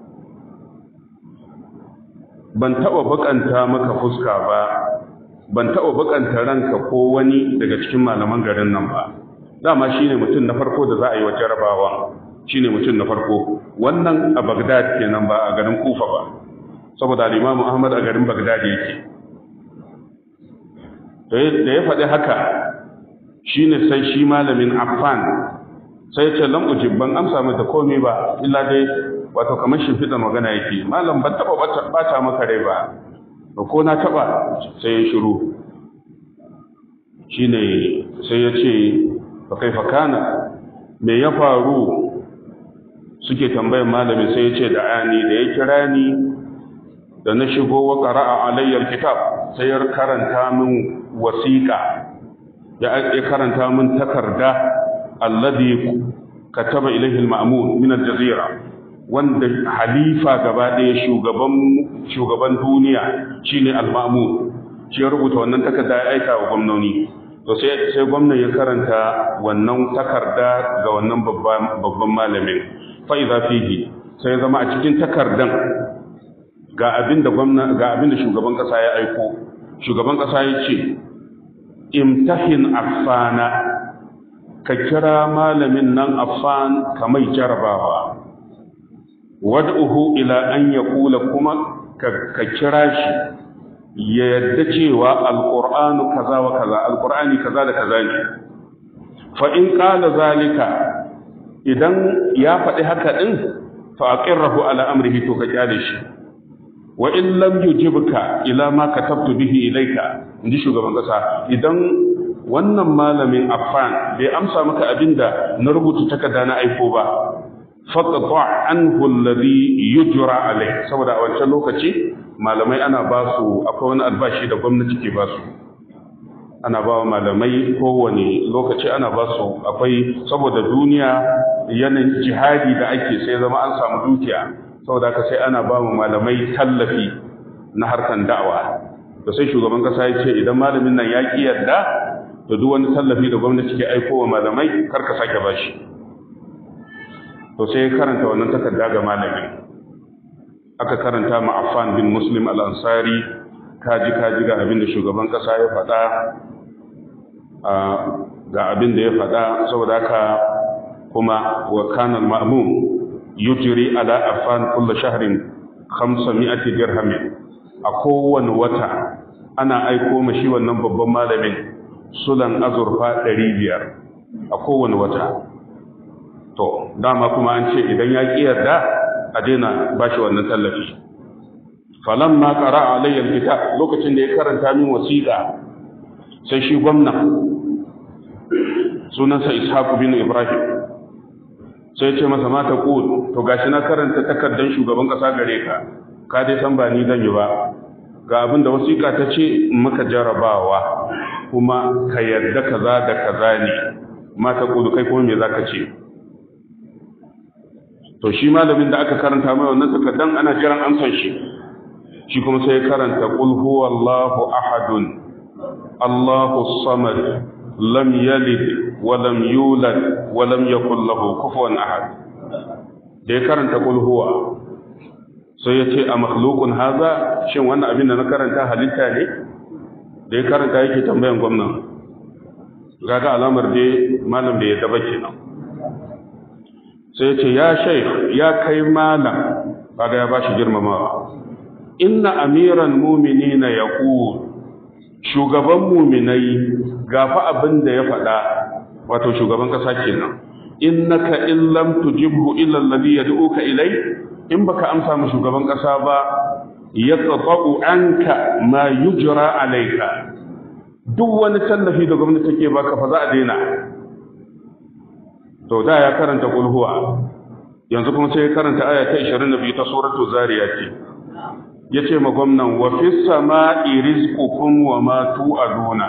ban taba bakanta maka fuska ba ban taba bakanta ranka ko wani daga cikin malaman garin nan ba dama shine mutum na farko da za a yi wa jarabawa shine mutum na farko wannan a Baghdad kenan ba a garin Kufa ba saboda al-Imam Ahmad a garin Baghdad yake da ya faɗi haka shine sai shi malamin Affan sai ce lam ujib ban amsa mata komai ba illa dai wato kamar shimfiɗa magana yake malam ban taɓa bata maka rai ba ba ko na taɓa sai ya shiru shine sai ya ce fa kai fakana me ya faru suke tambayan malamin sai ya ce da ani da ya kira ni da na shigo wa qara'a alayyar kitab sai ya karanta min wasiƙa ya karanta min takarda alladhi kataba ilayhi al-ma'mun min al-jazira wanda halifa gaba ɗaya shugaban shugaban duniya shine al-ma'mun shi ya rubuta wannan takarda ya aika wa gwamnoni to sai sai gwamnati ya karanta wannan takarda ga wannan babban babban malamin fa idza fihi sai zama a cikin takardan ga abin da gwamna ga abin da shugaban kasa ya aiko shugaban kasa ya ce imtahin affana ka kira malamin nan affan ka mai jarabawa wad'uhu ila an yaqula kuma ka kira shi ya yadda cewa alqur'anu kaza wa kaza alqur'ani kaza da kaza ne fa in qala zalika idan ya faɗi haka din fa aqirrahu ala amrihi to ka kyale shi wa in lam yujibka ila ma katabtu bihi ilayka inji shugaban kasa idan wannan malamin affan bai amsa maka abinda na rubuta takarda na aiko ba faqta anhu alladhi yujra alai saboda a wancan lokaci malamai ana ba su akwai wani albashi da gwamnati ke ba su ana ba wa malamai kowane lokaci ana ba su akwai saboda duniya yanayin jihadi da ake sai zama an samu dukiya saboda haka sai ana ba mu malamai tallafi na harkan da'awa da sai shugaban kasa ya ce idan malamin nan ya ki yarda da duk wani tallafi da gwamnati ke aiko wa malamai kar ka sake bashi to sai ya karanta wannan takarda ga malamin aka karanta ma Affan bin Muslim al-Ansari kaji kaji ga abin da shugaban kasa ya faɗa ga abin da ya faɗa saboda haka kuma wa kana al-ma'mum yujri ala Affan kull shahrin 500 dirham a kowane wata ana aiko mashi wannan babban malamin sulan azurfa 500 a kowane wata to dama kuma an ce idan ya ƙi yarda a daina ba shi wannan tallafi falan ma ƙara alayyar kita lokacin da ya karanta min wasiƙa sai shi gwamna sunansa ishaku bin ibrahim sai ce masa mata ƙul to gashi na karanta takardar shugaban ƙasa gare ka ka dai san ba ni zan yi ba ga abin da wasiƙa ta ce maka jarabawa kuma ka yarda kaza da kaza ne mata ƙul kai kuma me za ka ce to shi malamin da aka karanta mai wannan takardan ana jiran amsan shi shi kuma sai ya karanta qul huwallahu ahadun allahu samad lam yalid wa lam yulad wa lam yakul lahu kufuwan ahad da ya karanta qul huwa sai ya ce a makhluqun haza shin wannan abin da na karanta halitta ne da ya karanta yake tambayan gwamnan kaga alamar dai malam bai yadda ba kenan sai ce ya shaikh ya kai malam kaga ya bashi girmamawa inna amiran mu'minina yaqul shugaban mu'minai gafa abin da ya faɗa wato shugaban kasa kenan innaka in lam tujibhu illa alladhi yad'uka ilay in baka amsa mu shugaban kasa ba yaqta'u anka ma yujra alayka duk wani tallafi da gwamnati take baka fa za a daina to da ya karanta kulhuwa yanzu kuma sai ya karanta aya ta 22 ta suratul zariyat yace ma gwamnan wa fis sama'i rizqukum wa ma tu'aduna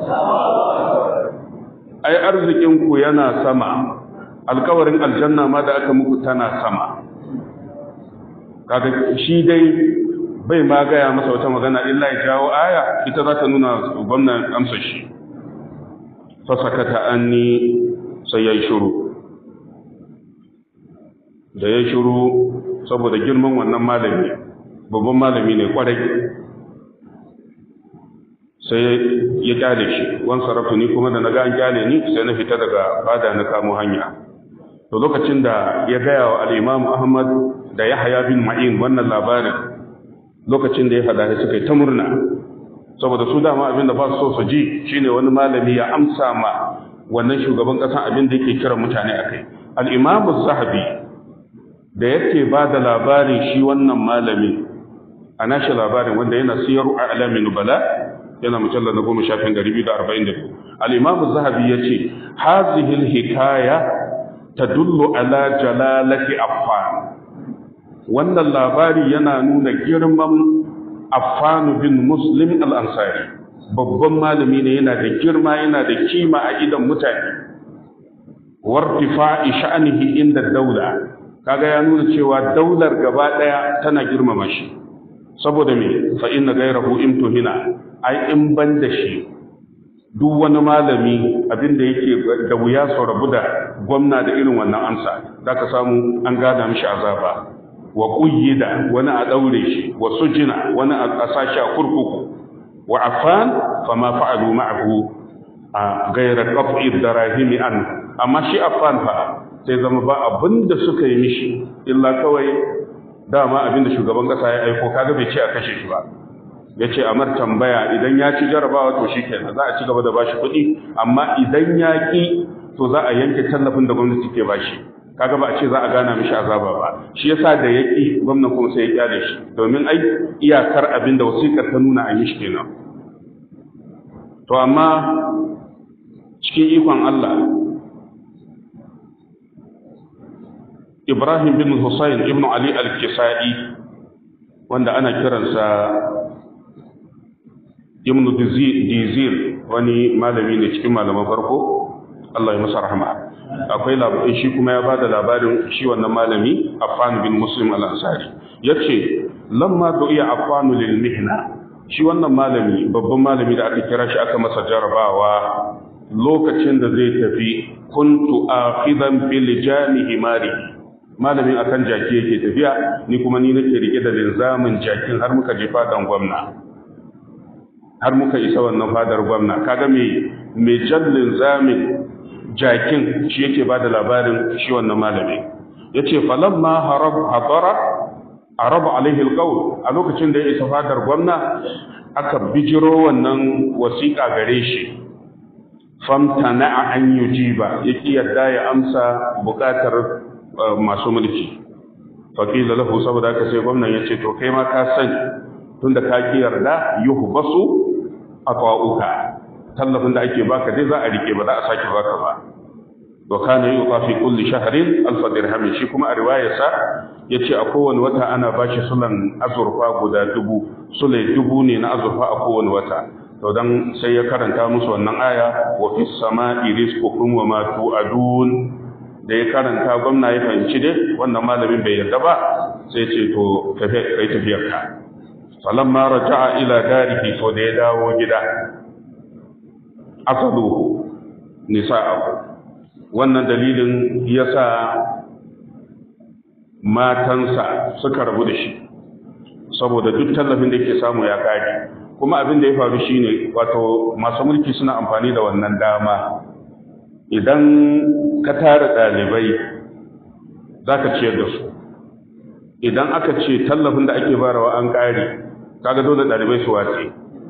ai arzikin ku yana sama alkawarin aljanna ma da aka muku tana sama kaga shi dai bai ma gaya masa wata magana illa ya jawo aya ita za ta nuna gwamnan amsa shi fasakata anni sai ya yi shuru da ya shuru saboda girman wannan malami babban malami ne kwarai sai ya kyale shi wan sarrafa ni kuma da na ga an kyale ni sai na fita daga fada na kamo hanya to lokacin da ya gaya wa al-Imam Ahmad da Yahya bin Ma'in wannan labarin lokacin da ya faɗa suka yi ta murna saboda su dama abin da ba su so su ji shine wani malami ya amsa ma wannan shugaban ƙasa abin da yake kira mutane akai al-Imam zahabi da yake ba da labarin shi wannan malami a nashi labarin wanda yana siyaru a alamin nubala yana mujallar na goma shafin gari biyu da arba'in da biyu al'imamu zahabi ya ce hazihil hikaya ta dullo ala jalalati affan wannan labari yana nuna girman affanu bin muslim al'ansari babban malami ne yana da girma yana da kima a idan mutane wartifa'i sha'anihi inda daula kaga ya nuna cewa daular gaba daya tana girmama shi saboda me fa inna ghayrahu imtuhina ai in ban da shi duk wani malami abinda yake da wuya su rabu da gwamna da irin wannan amsa zaka samu an gada mishi azaba wa quyida wani a daure shi wa sujina wani a sashi a kurkuku wa afan fama fa'alu ma'ahu a ghayra qat'i darahimi an amma shi afan fa sai zama ba abin da suka yi mishi illa kawai dama abin da shugaban kasa ya aiko kaga bai ce a kashe shi ba ya ce a mar tambaya idan ya ci jarabawa to shi kenan za a ci gaba da bashi kuɗi amma idan ya ƙi to za a yanke tallafin da gwamnati ke bashi kaga ba a ce za a gana mishi azaba ba shi yasa da ya ƙi gwamnan kuma sai ya kyale shi domin ai iyakar abin da wasiƙar ta nuna a mishi kenan to amma cikin ikon Allah Ibrahim bin Hussein ibn Ali al-Kisa'i wanda ana kiransa Ibn Dizir wani malami ne cikin malaman farko Allah ya masa rahama akwai labarin shi kuma ya bada labarin shi wannan malami Affan bin Muslim al-Ansari yace lamma du'iya Affan lil mihna shi wannan malami babban malami da aka kira shi aka masa jarabawa lokacin da zai tafi kuntu akhidan bil jani himari malamin akan jaki yake tafiya ni kuma ni nake rike da linzamin jakin har muka je fadan gwamna har muka isa wannan fadar gwamna kaga me me jan linzamin jakin shi yake bada labarin shi wannan malami yace falamma harab hadara arab alaihi alqawl a lokacin da ya isa fadar gwamna aka bijiro wannan wasiƙa gare shi famtana an yujiba yake yadda ya amsa buƙatar masu mulki faƙila lahu saboda haka sai gwamnan ya ce to kai ma ka sani tunda ka ki yarda yuhu basu a ƙwa'uka tallafin da ake baka dai za a rike ba za a sake baka ba wa kana yuqa fi kulli shahrin alf dirham shi kuma a riwayarsa yace a kowane wata ana bashi sulan azurfa guda dubu sulai dubu ne na azurfa a kowane wata to dan sai ya karanta musu wannan aya wa fis sama'i rizqukum wa ma tu'adun da ya karanta gwamna ya fahimci dai wannan malamin bai yarda ba sai ce to kai tafiyar ka falamma raja'a ila darihi to da ya dawo gida asaluhu nisa'ahu wannan dalilin yasa matansa suka rabu da shi saboda duk tallafin da yake samu ya kare kuma abin da ya faru shine wato masu mulki suna amfani da wannan dama idan ka tara ɗalibai za ka ciyar da su idan aka ce tallafin da ake barawa an ƙare kaga dole ɗalibai su wace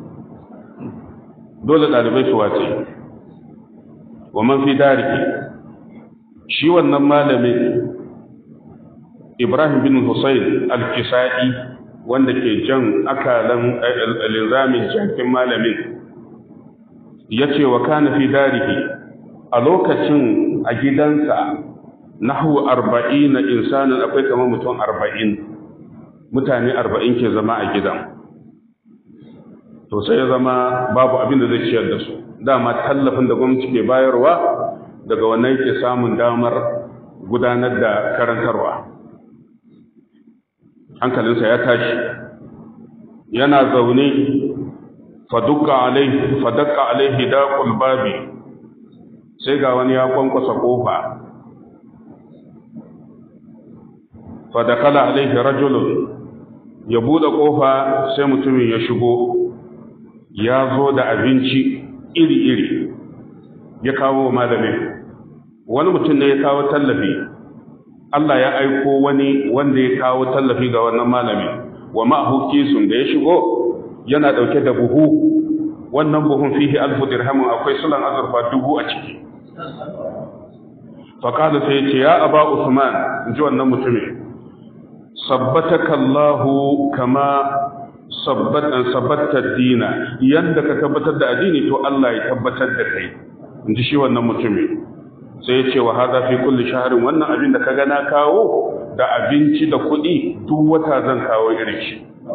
dole ɗalibai su wace wa man fi dariki shi wannan malamin ibrahim bin hussein al-kisa'i wanda ke jan akalan linzamin jakin malamin ya ce wa kana fi dariki a lokacin a gidansa nahu arba'in na insanin akwai kamar mutum arba'in mutane arba'in ke zama a gidan to sai ya zama babu abin da zai ciyar da su dama tallafin da gwamnati ke bayarwa daga wannan ke samun damar gudanar da karantarwa hankalinsa ya tashi yana zaune fadukka alaihi fadakka alaihi daqul babi sai ga wani ya kwankwasa kofa fadakala alaihi rajulun ya bude kofa sai mutumin ya shigo ya zo da abinci iri-iri ya kawo malamin wani mutum ne ya kawo tallafi Allah ya aiko wani wanda ya kawo tallafi ga wannan malami wa ma'ahu kisun da ya shigo yana dauke da buhu wannan buhun fihi alfu dirhamin akwai sulan azurfa dubu a ciki faqala sai ya ce ya aba usman in ji wannan mutumin sabbataka Allahu kama sabbatar dina yadda ka tabbatar da addini to Allah ya tabbatar da kai in ji shi wannan mutumin sai ya ce wa haza fi kulli shaharin wannan abin da ka gana kawo da abinci da kuɗi duk wata zan kawo irin shi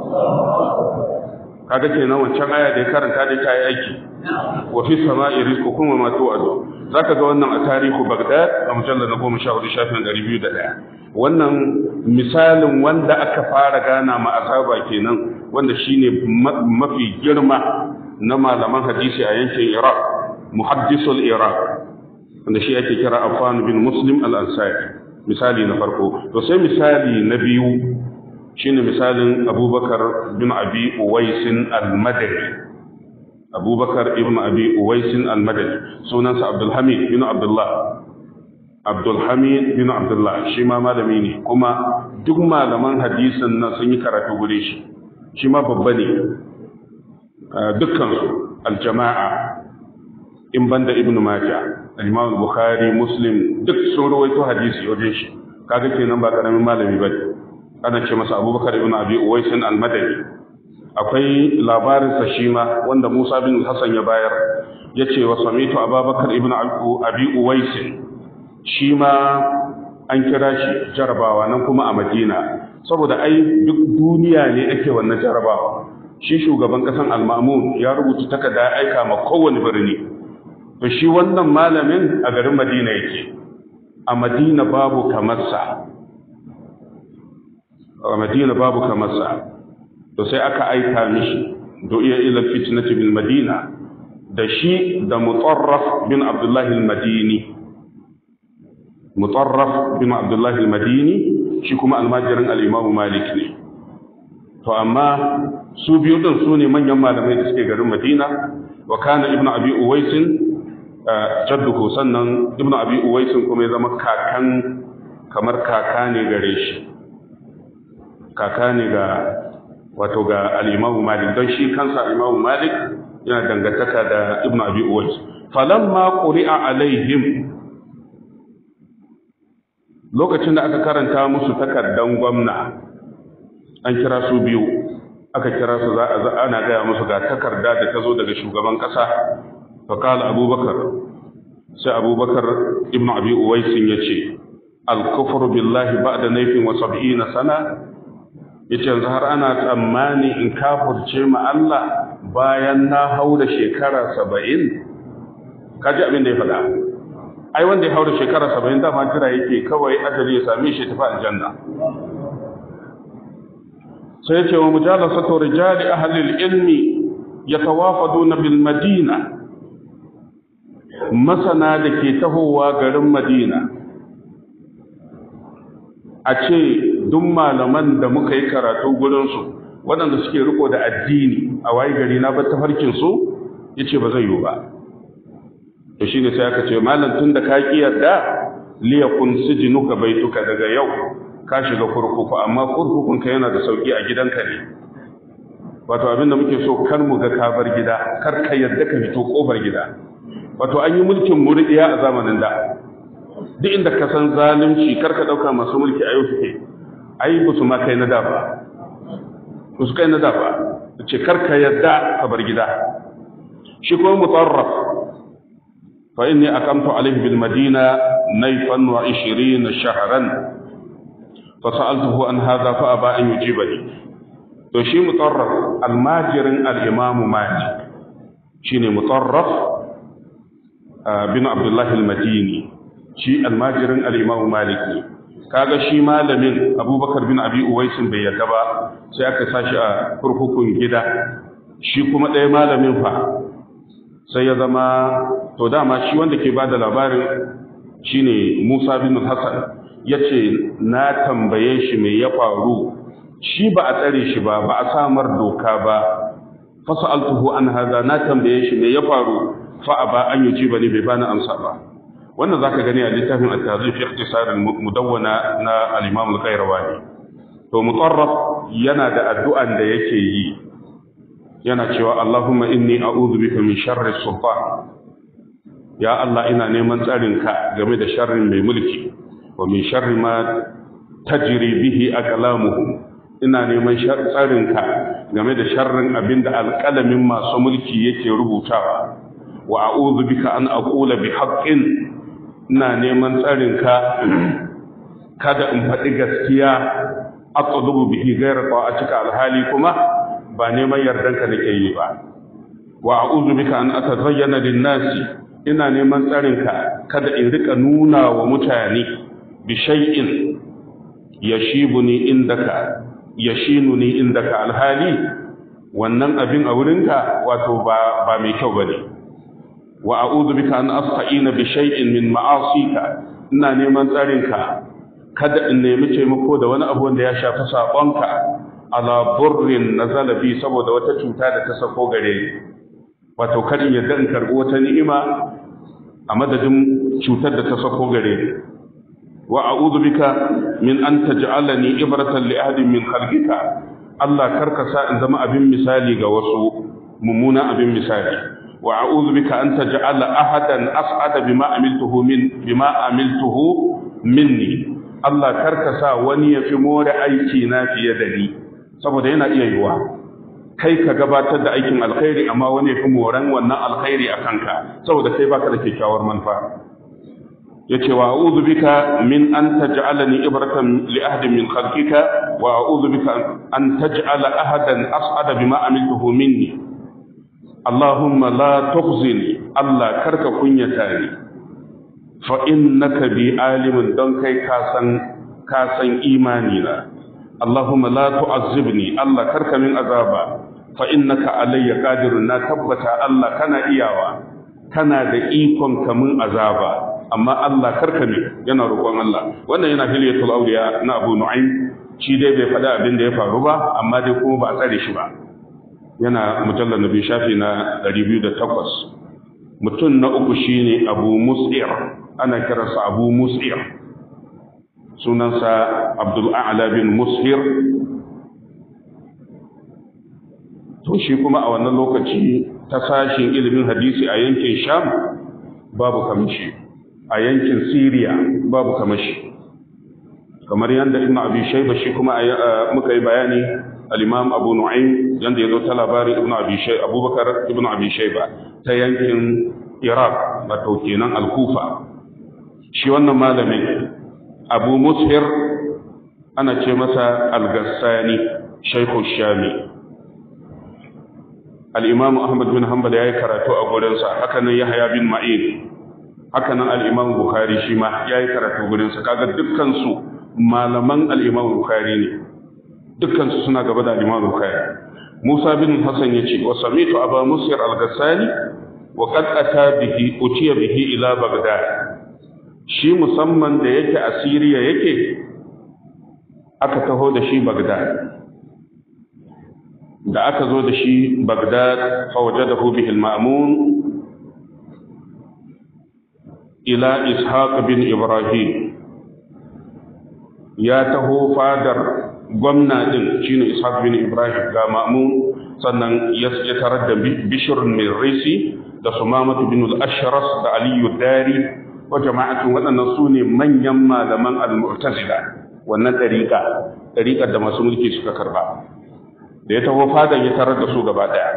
kaga kenan wancan aya da ya karanta da ta yi aiki wa fi sama'i rizqukum wa ma tu'adu zaka ga wannan a tarihu Baghdad a mujallal na 14 shafin 201 wannan misalin wanda aka fara gana ma azaba kenan wanda shine mafi girma na malaman hadisi a yankin Iraq muhaddisul Iraq wanda shi ake kira Affan bin Muslim al-Ansari misali na farko to sai misali na biyu shine misalin Abubakar bin Abi Uwais al-Madani Abubakar ibn Abi Uwais al-Madani sunansa Abdul Hamid bin Abdullah Abdul Hamid bin Abdullah shi ma malami ne kuma duk malaman hadisin nan sun yi karatu gure shi shi ma babba ne dukkansu aljama'a in banda ibnu majah al-imam bukhari muslim duk sun rawaito hadisi wajen shi kaga kenan ba karamin malami bane ana ce masa abubakar ibn abi uwais al-madani akwai labarin sa shi ma wanda musa bin hasan ya bayar yace wa samitu abubakar ibn abi uwais shi ma an kira shi jarabawa nan kuma a madina saboda ai duk duniya ne ake wannan jarabawa shi shugaban kasan al-mamun ya rubuta takarda aika ma kowane birni to shi wannan malamin a garin madina yake a madina babu kamarsa a madina babu kamarsa to sai aka aika mishi do iya ila fitnati bil madina da shi da mutarraf bin abdullahi al-madini mutarraf bin abdullahi al-madini shi kuma almajirin al-imamu malik ne to amma su biyu din su ne manyan malamai da suke garin madina wa kana ibnu abi uwaisin jadduhu sannan ibnu abi uwaisin kuma ya zama kakan kamar kaka ne gare shi kaka ne ga wato ga al-imamu malik don shi kansa al-imamu malik yana dangantaka da ibnu abi uwais falamma quri'a alaihim lokacin da aka karanta musu takardan gwamna an kira su biyu aka kira su za a ana gaya musu ga takarda da ta zo daga shugaban ƙasa faƙala abubakar sai abubakar ibn abi uwaisin ya ce alkufur billahi ba da naifin wa sab'ina sana ya ce yanzu har ana tsammani in kafurce ma Allah bayan na hau da shekara saba'in kaji abin da ya faɗa ai wanda ya hau da shekara saba'in dama jira yake kawai ajali ya same shi tafi aljanna sai ce wa mujalasatu rijali ahli ilmi yatawafaduna bil madina masana da ke tahowa garin madina a ce duk malaman da muka yi karatu gurinsu waɗanda suke riko da addini a waye gari na bar tafarkinsu ya ce ba zai yiwu ba to shi ne sai aka ce malam tun da ka ƙi yarda liyakun sijinuka baituka daga yau ka shiga kurkuku amma kurkukunka yana da sauki a gidanka ne wato abin da muke so kar mu ga ka bar gida kar ka yarda ka fito kofar gida wato an yi mulkin muridiya a zamanin da duk inda ka san zalunci kar ka dauka masu mulki a yau suke ai ba su ma kai na da ba ba su kai na da ba ce kar ka yarda ka bar gida shi kuma mutarraf fa inni aqamtu alayhi bil madina nayfan wa 20 shahran fa sa'altuhu an hadha fa aba an yujibani to shi mutarraf almajirin al-imam malik shine mutarraf bin abdullah al-madini shi almajirin al-imam malik ne kaga shi malamin abubakar bin abi uwaisin bai yarda ba sai aka sashi a kurkukun gida shi kuma ɗaya malamin fa sai ya zama to dama shi wanda ke bada labarin shine Musa bin Hassan yace na tambaye shi me ya faru shi ba a tsare shi ba ba a samar doka ba fasa'altuhu an hadha na tambaye shi me ya faru fa aba an yujiba ni bai bani amsa ba wannan zaka gani a littafin at-tazif fi ikhtisar al-mudawwana na al-imam al-qayrawani to mutarraf yana da addu'an da yake yi yana cewa Allahumma inni a'udhu bika min sharri sultan ya Allah ina neman tsarinka game da sharrin mai mulki wa min sharri ma tajri bihi aqlamuhu ina neman tsarinka game da sharrin abinda alƙalamin masu mulki yake rubutawa wa a'udhu bika an aqula bi haqqin ina neman tsarinka kada in faɗi gaskiya aqdubu bihi ghayra ta'atika alhali kuma ba neman yardanka nake yi ba wa a'udhu bika an atazayyana lin-nasi ina neman tsarinka kada in rika nuna wa mutane bi shay'in yashibuni indaka yashinuni indaka alhali wannan abin a wurinka wato ba ba mai kyau bane wa a'udhu bika an asta'ina bi shay'in min ma'asika ina neman tsarinka kada in nemi taimako da wani abu wanda ya shafi sabonka ala burrin nazala bi saboda wata cuta da ta sako gare ni wato kar in yadda in karbi wata ni'ima a madadin cutar da ta sako gare ni wa a'udhu bika min an taj'alani ibratan li ahadin min khalqika Allah karka sa in zama abin misali ga wasu mummuna abin misali wa a'udhu bika an taj'ala ahadan as'ada bima amiltuhu min bima amiltuhu minni Allah karka sa wani ya fi more aiki na fiye da ni saboda yana iya yiwa kai ka gabatar da aikin alkhairi amma wani ya fi moran wannan alkhairi a kanka saboda kai baka da kyakkyawar manufa yace wa a'udhu bika min an taj'alani ibratan li ahadin min khalqika wa a'udhu bika an taj'ala ahadan as'ada bima amiltuhu minni Allahumma la tukhzini Allah karka kunyata ni fa innaka bi alimin don kai ka san ka san imani na Allahumma la tu'azzibni Allah karka min azaba fa innaka alayya qadirun na tabbata Allah kana iyawa kana da ikon ka min azaba amma Allah karka min yana roƙon Allah wannan yana hilyatul awliya na Abu Nu'aym shi dai bai faɗa abin da ya faru ba amma dai kuma ba a tsare shi ba yana mujallar nabi shafi na 208 mutum na uku shine Abu Mus'ir ana kiransa Abu Mus'ir sunansa Abdul A'la bin Mushir to shi kuma a wannan lokaci ta sashin ilimin hadisi a yankin Sham babu kamishi a yankin Syria babu kamashi kamar yadda Ibn Abi Shayba shi kuma muka yi bayani al-Imam Abu Nu'aym yanda yazo ta labarin Ibn Abi Shayba Abubakar Ibn Abi Shayba ta yankin Iraq wato kenan Al-Kufa shi wannan malamin Abu Mushir ana ce masa Al-Gassani Shaykhu Shami Al-Imam Ahmad bin Hanbal yayi karatu a gurinsa haka nan Yahya bin Ma'in haka nan Al-Imam Bukhari shi ma yayi karatu gurinsa kaga dukkan su malaman Al-Imam Bukhari ne dukkan su suna gaba da Al-Imam Bukhari Musa bin Hassan yace wa samitu Abu Mushir Al-Gassani wa qad ata bihi utiya bihi ila Baghdad shi musamman da yake a Siriya yake aka taho da shi Baghdad da aka zo da shi Baghdad fawajadahu bihi al-Ma'mun ila Ishaq bin Ibrahim ya taho fadar gwamna din shine Ishaq bin Ibrahim ga Ma'mun sannan ya tarar da Bishr bin Risi da Sumamah bin al-Ashras da Ali Dari wa jama'atun waɗannan su ne manyan malaman al-Mu'tazila wannan ɗariƙa ɗariƙar da masu mulki suka karba da ya taho fadan ya tarar da su gaba ɗaya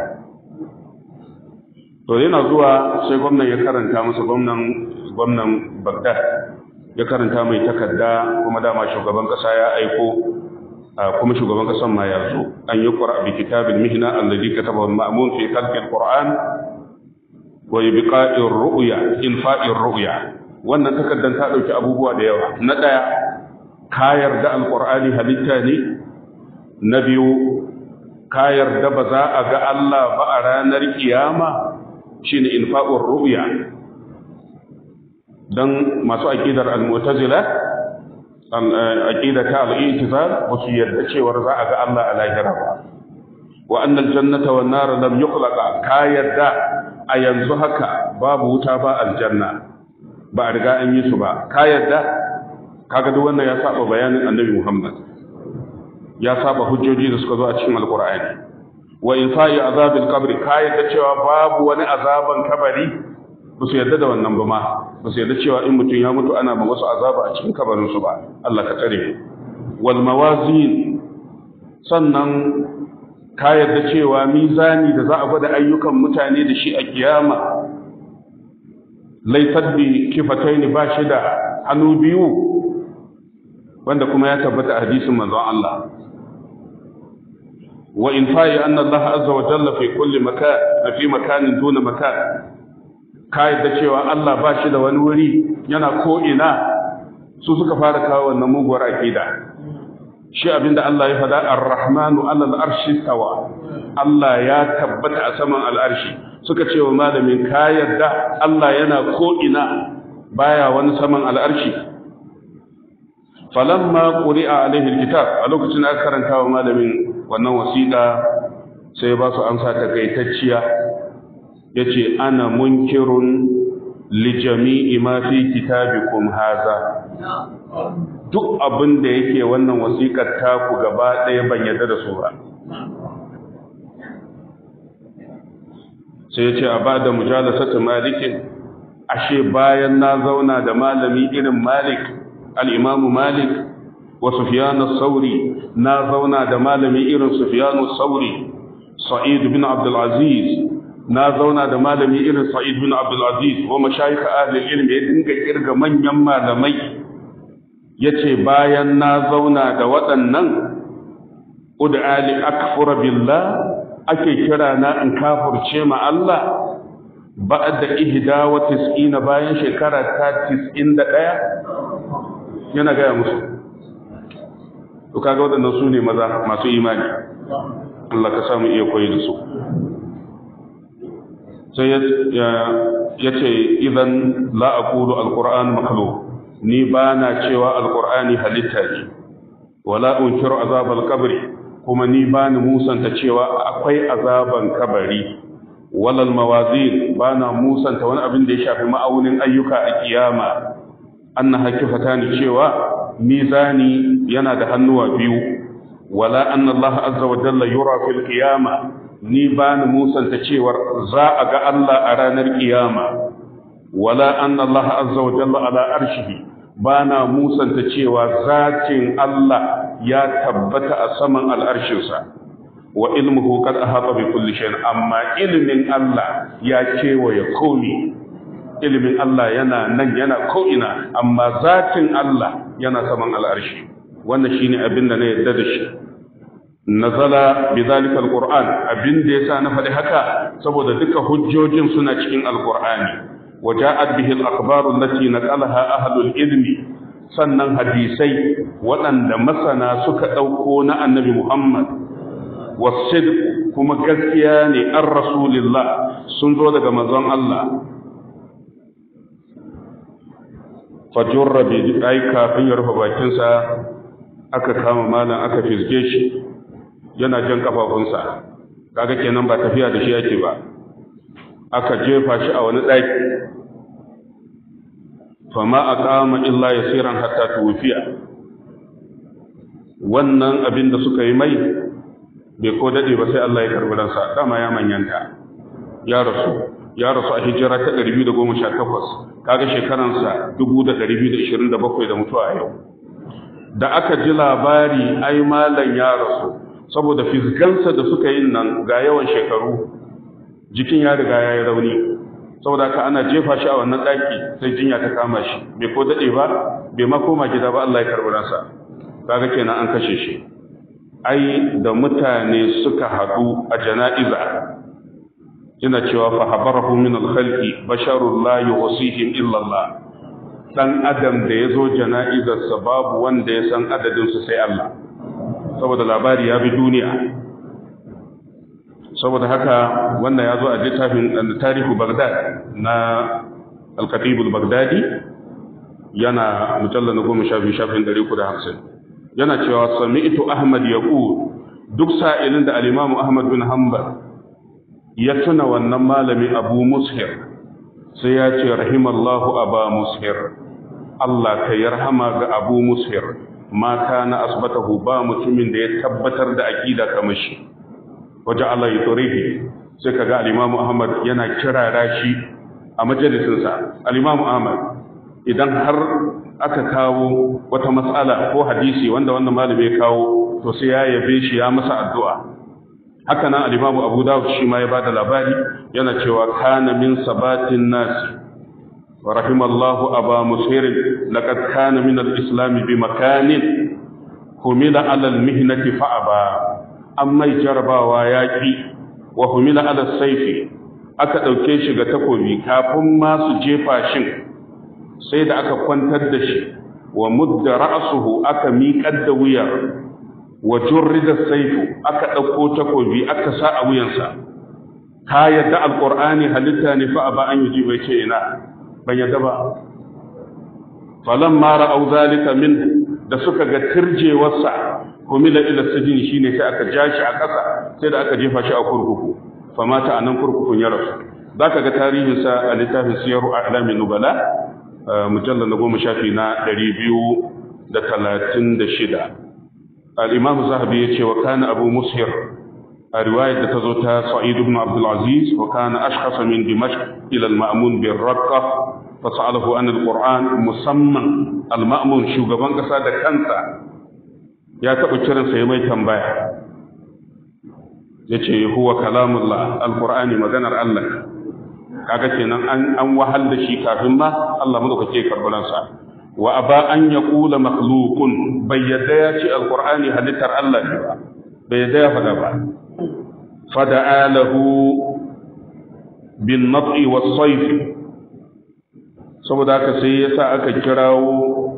to yana zuwa sai gwamnan ya karanta masa gwamnan gwamnan Baghdad ya karanta mai takarda kuma dama shugaban ƙasa ya aiko kuma shugaban ƙasan ma ya zo an yi qur'a bi kitabil mihna alladhi kataba al-ma'mun fi khalqi al-qur'an wa ibqa'ir ru'ya infa'ir ru'ya wannan takardar ta dauki abubuwa da yawa na daya ka yarda alqur'ani halitta ne na biyu ka yarda ba za a ga Allah ba a ranar kiyama shine infa'ur ru'ya dan masu aqidar al-mu'tazila aqida ta al-i'tizal ba su yarda cewa za a ga Allah a lahira ba wa annal jannata wan nar lam yukhlaqa ka yadda a yanzu haka babu wuta ba aljanna ba a riga an yi su ba ka yadda kaga duk wannan ya saba bayanin annabi Muhammad ya saba hujjoji da suka zo a cikin alqur'ani wa infa'i azabil qabri ka yadda cewa babu wani azaban kabari ba su yadda da wannan ba ma ba su yadda cewa in mutum ya mutu ana ba wasu azaba a cikin kabarin su ba Allah ka tsare mu wal mawazin sannan ka yadda cewa mizani da za a gwada ayyukan mutane da shi a kiyama laifar bi kifataini ba shi da hannu biyu wanda kuma ya tabbata a hadisin manzon Allah wa in fa'i anna Allah azza wa jalla fi kulli makan fi makanin duna makan ka yadda cewa Allah ba shi da wani wuri yana ko ina su suka fara kawo wannan muguwar aqida shi abinda Allah ya faɗa ar-rahmanu alal arshi tawa Allah ya tabbata a saman al'arshi suka ce wa malamin ka yarda Allah yana ko ina baya wani saman al'arshi falamma quri'a alaihi alkitab a lokacin aka karanta wa malamin wannan wasiƙa sai ba su amsa takaitacciya yace ana munkirun li jami'i ma fi kitabikum haza duk abin da yake wannan wasiƙar taku gaba ɗaya ban yarda da su ba sai ya ce a ba da mujalasatu malikin ashe bayan na zauna da malami irin malik al'imamu malik wa sufiyanu sauri na zauna da malami irin sufiyanu sauri sa'id bin abdulaziz na zauna da malami irin sa'id bin abdulaziz wa mashayika ahlul ilmi ya dinga kirga manyan malamai ya ce bayan na zauna da waɗannan ud'ali akfura billah ake kira na in kafurce ma Allah ba'da ihda wa tis'ina bayan shekara ta 91 yana gaya musu to kaga waɗannan su ne maza masu imani Allah ka samu iya koyi da su sai ya ce idan la aqulu alquran makhluq ni ba na cewa alqur'ani halitta ne wala unkiru azab alqabri kuma ni ba ni musanta cewa akwai azaban kabari walal mawazin ba na musanta wani abin da ya shafi ma'aunin ayyuka a kiyama anna hakifata ni cewa mizani yana da hannuwa biyu wala anna Allah azza wa jalla yura fil qiyama ni ba ni musanta cewar za a ga Allah a ranar kiyama wala anna Allah azza wa jalla ala arshihi ba na musanta cewa zatin Allah ya tabbata a saman al'arshinsa wa ilmuhu kad ahata bi kulli shay'in amma ilmin Allah ya kewaye komi ilmin Allah yana nan yana ko'ina amma zatin Allah yana saman al'arshi wannan shine abin da na yarda da shi nazala bi zalika alquran abin da yasa na faɗi haka saboda duka hujjojin suna cikin alqur'ani وجاءت به الأخبار التي نقلها أهل العلم sannan hadisai waɗanda masana suka ɗauko na annabi Muhammad wasid kuma gaskiya ne an rasulillah sun zo daga manzon Allah fajurra bi ai kafin ya rufe bakinsa aka kama malam aka fizge shi yana jan kafafunsa kaga kenan ba tafiya da shi yake ba aka jefa shi a wani ɗaki fama a kama illa ya siran hatta tuwufiya wannan abin da suka yi mai bai ko daɗe ba sai Allah ya karɓi ransa dama ya manyanta ya rasu ya rasu a hijira ta 218 kaga shekaransa 2227 da mutuwa a yau da aka ji labari ai malam ya rasu saboda fisgansa da suka yin nan ga yawan shekaru jikin ya riga ya yi rauni saboda haka ana jefa shi a wannan ɗaki sai jinya ta kama shi bai ko daɗe ba bai ma koma gida ba Allah ya karɓi ransa kaga kenan an kashe shi ai da mutane suka haɗu a jana'iza yana cewa fa habarahu min al-khalqi basharun la yuhsihim illa Allah dan adam da yazo jana'izarsa babu wanda ya san adadin su sai Allah saboda labari ya bi duniya saboda haka wannan ya zo a littafin tarihu Baghdad na al-Khatib al-Baghdadi yana mujallal na goma shafi shafin ɗari da hamsin yana cewa sami'tu Ahmad yaqul duk sa'ilin da al-Imam Ahmad bin Hanbal ya tuna wannan malami Abu Mushir sai ya ce rahimallahu aba mushir Allah ka yarhama ga Abu Mushir ma kana asbatahu ba mutumin da ya tabbatar da aqida kamar shi waje Allah ya turihi sai kaga al-Imam Ahmad yana kirara shi a majalisinsa al-Imam Ahmad idan har aka kawo wata matsala ko hadisi wanda wannan malami ya kawo to sai ya yabe shi ya masa addu'a haka nan al-Imam Abu Dawud shi ma ya bada labari yana cewa kana min sabatin nas wa rahimallahu aba musir laqad kana min al-islam bi makanin humila ala al-mihnati fa aba amma jarabawa yaki wa humila ala sayfi aka dauke shi ga takobi kafin ma su jefa shin sai da aka kwantar da shi wa mudda ra'suhu aka miƙar da wuya wa jurrida saifu aka ɗauko takobi aka sa a wuyansa ka yadda alqur'ani halitta ne fa aba an yuji bai ce ina ban yadda ba falamma ra'aw zalika min da suka ga tirjewarsa humila ila sijini shine sai aka ja shi a ƙasa sai da aka jefa shi a kurkuku famata anan kurkukun ya rasu zaka ga tarihinsa a littafin siyaru a'lamin nubala mujallar na goma shafi na ɗari biyu da talatin da shida al'imam zahabi ya ce wa kana abu mushir a riwayar da ta zo ta sa'id ibn abdulaziz wa kana ashkhasa min dimashq ila al-ma'mun bin raqqa fa sa'alahu an al-qur'an musamman al-ma'mun shugaban kasa da kansa ya taɓa kiransa ya mai tambaya yace huwa kalamullah al-qur'ani maganar Allah kaga kenan an an wahal da shi kafin ma Allah madaukake karbaran sa wa aba an yaqula makhluqun bai yadda ya ce alqur'ani halittar Allah ne ba bai yadda ya faɗa ba fada'a lahu bin nad'i was sayf saboda haka sai yasa aka kirawo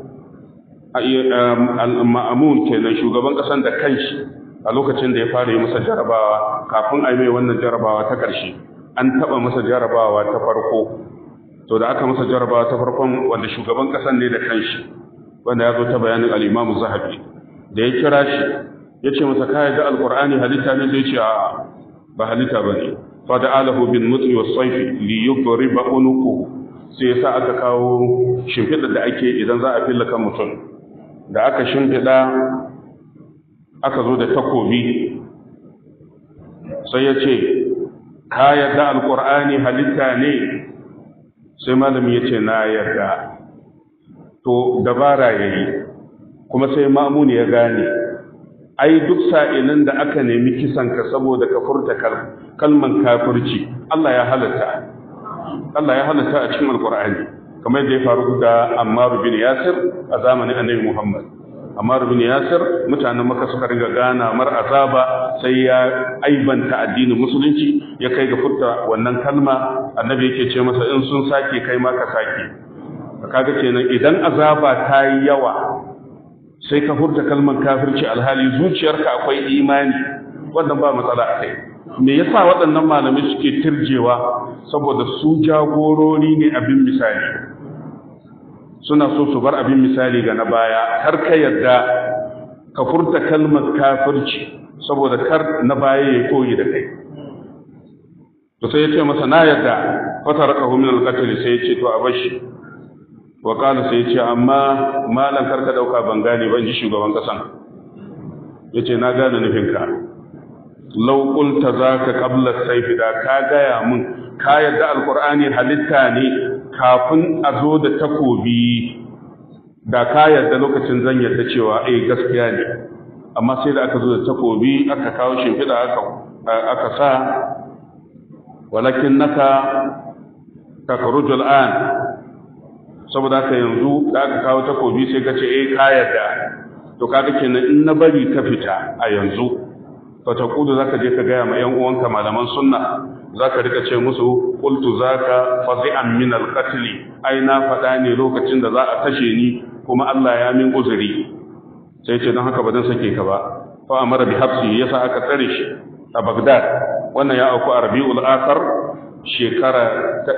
al-ma'mun kenan shugaban kasan da kanshi a lokacin da ya fara yi masa jarabawa kafin a yi mai wannan jarabawa ta ƙarshe an taɓa masa jarabawa ta farko to da aka masa jarabawa ta farkon wanda shugaban ƙasan ne da kanshi wanda ya zo ta bayanin al'imamu zahabi da ya kira shi ya ce masa kaya da alƙur'ani halitta ne zai ce a ba halitta ba ne fada alahu bin mutsi wa saifi li yugdori ba unuku sai ya sa aka kawo shimfiɗa da ake idan za a filla kan mutum da aka shimfiɗa aka zo da takobi sai ya ce ka yarda alkur'ani halitta ne sai malami ya ce na yarda to dabara ya yi kuma sai ma'amuni ya gane ai duk sa'ilin da aka nemi kisanka saboda ka furta kalman kafirci Allah ya halatta Allah ya halatta a cikin alkur'ani kamar yadda ya faru da Ammar bin Yasir a zamanin Annabi Muhammad Ammar bin Yasir mutanen Makka suka riga gana mar azaba sai ya aibanta addinin musulunci ya kai ga furta wannan kalma annabi yake ce masa in sun sake kai ma ka sake kaga kenan idan azaba ta yi yawa sai ka furta kalman kafirci alhali zuciyarka akwai imani wannan ba matsala a kai me yasa waɗannan malamai suke tirjewa saboda su jagorori ne abin misali suna so su bar abin misali ga na baya kar ka yarda ka furta kalmar kafirci saboda kar na baya ya koyi da kai to sai ya ce masa na yarda fata raka min al-qatl sai ya ce to a bashi wa qala sai ya ce amma malan kar ka dauka ban gane ban ji shugaban kasan yace na gane nufinka law qulta zaka qabla sayf da ka gaya mun ka yarda alqur'ani halitta ne kafin a zo da takobi da ka yarda lokacin zan yarda cewa eh gaskiya ne amma sai da aka zo da takobi aka kawo shimfiɗa aka aka sa walakin naka takarujul an saboda haka yanzu da aka kawo takobi sai ka ce eh ka yarda to kaga kenan in na bari ka fita a yanzu fa taqudu zaka je ka gaya ma yan uwanka malaman sunna zaka rika ce musu qultu zaka fazi'an min al-qatl ai na faɗa ne lokacin da za a kashe ni kuma Allah ya min uzuri sai ce don haka ba zan sake ka ba fa amara bi habsi yasa aka tsare shi a Baghdad wannan ya auku a Rabiul Akhir shekara ta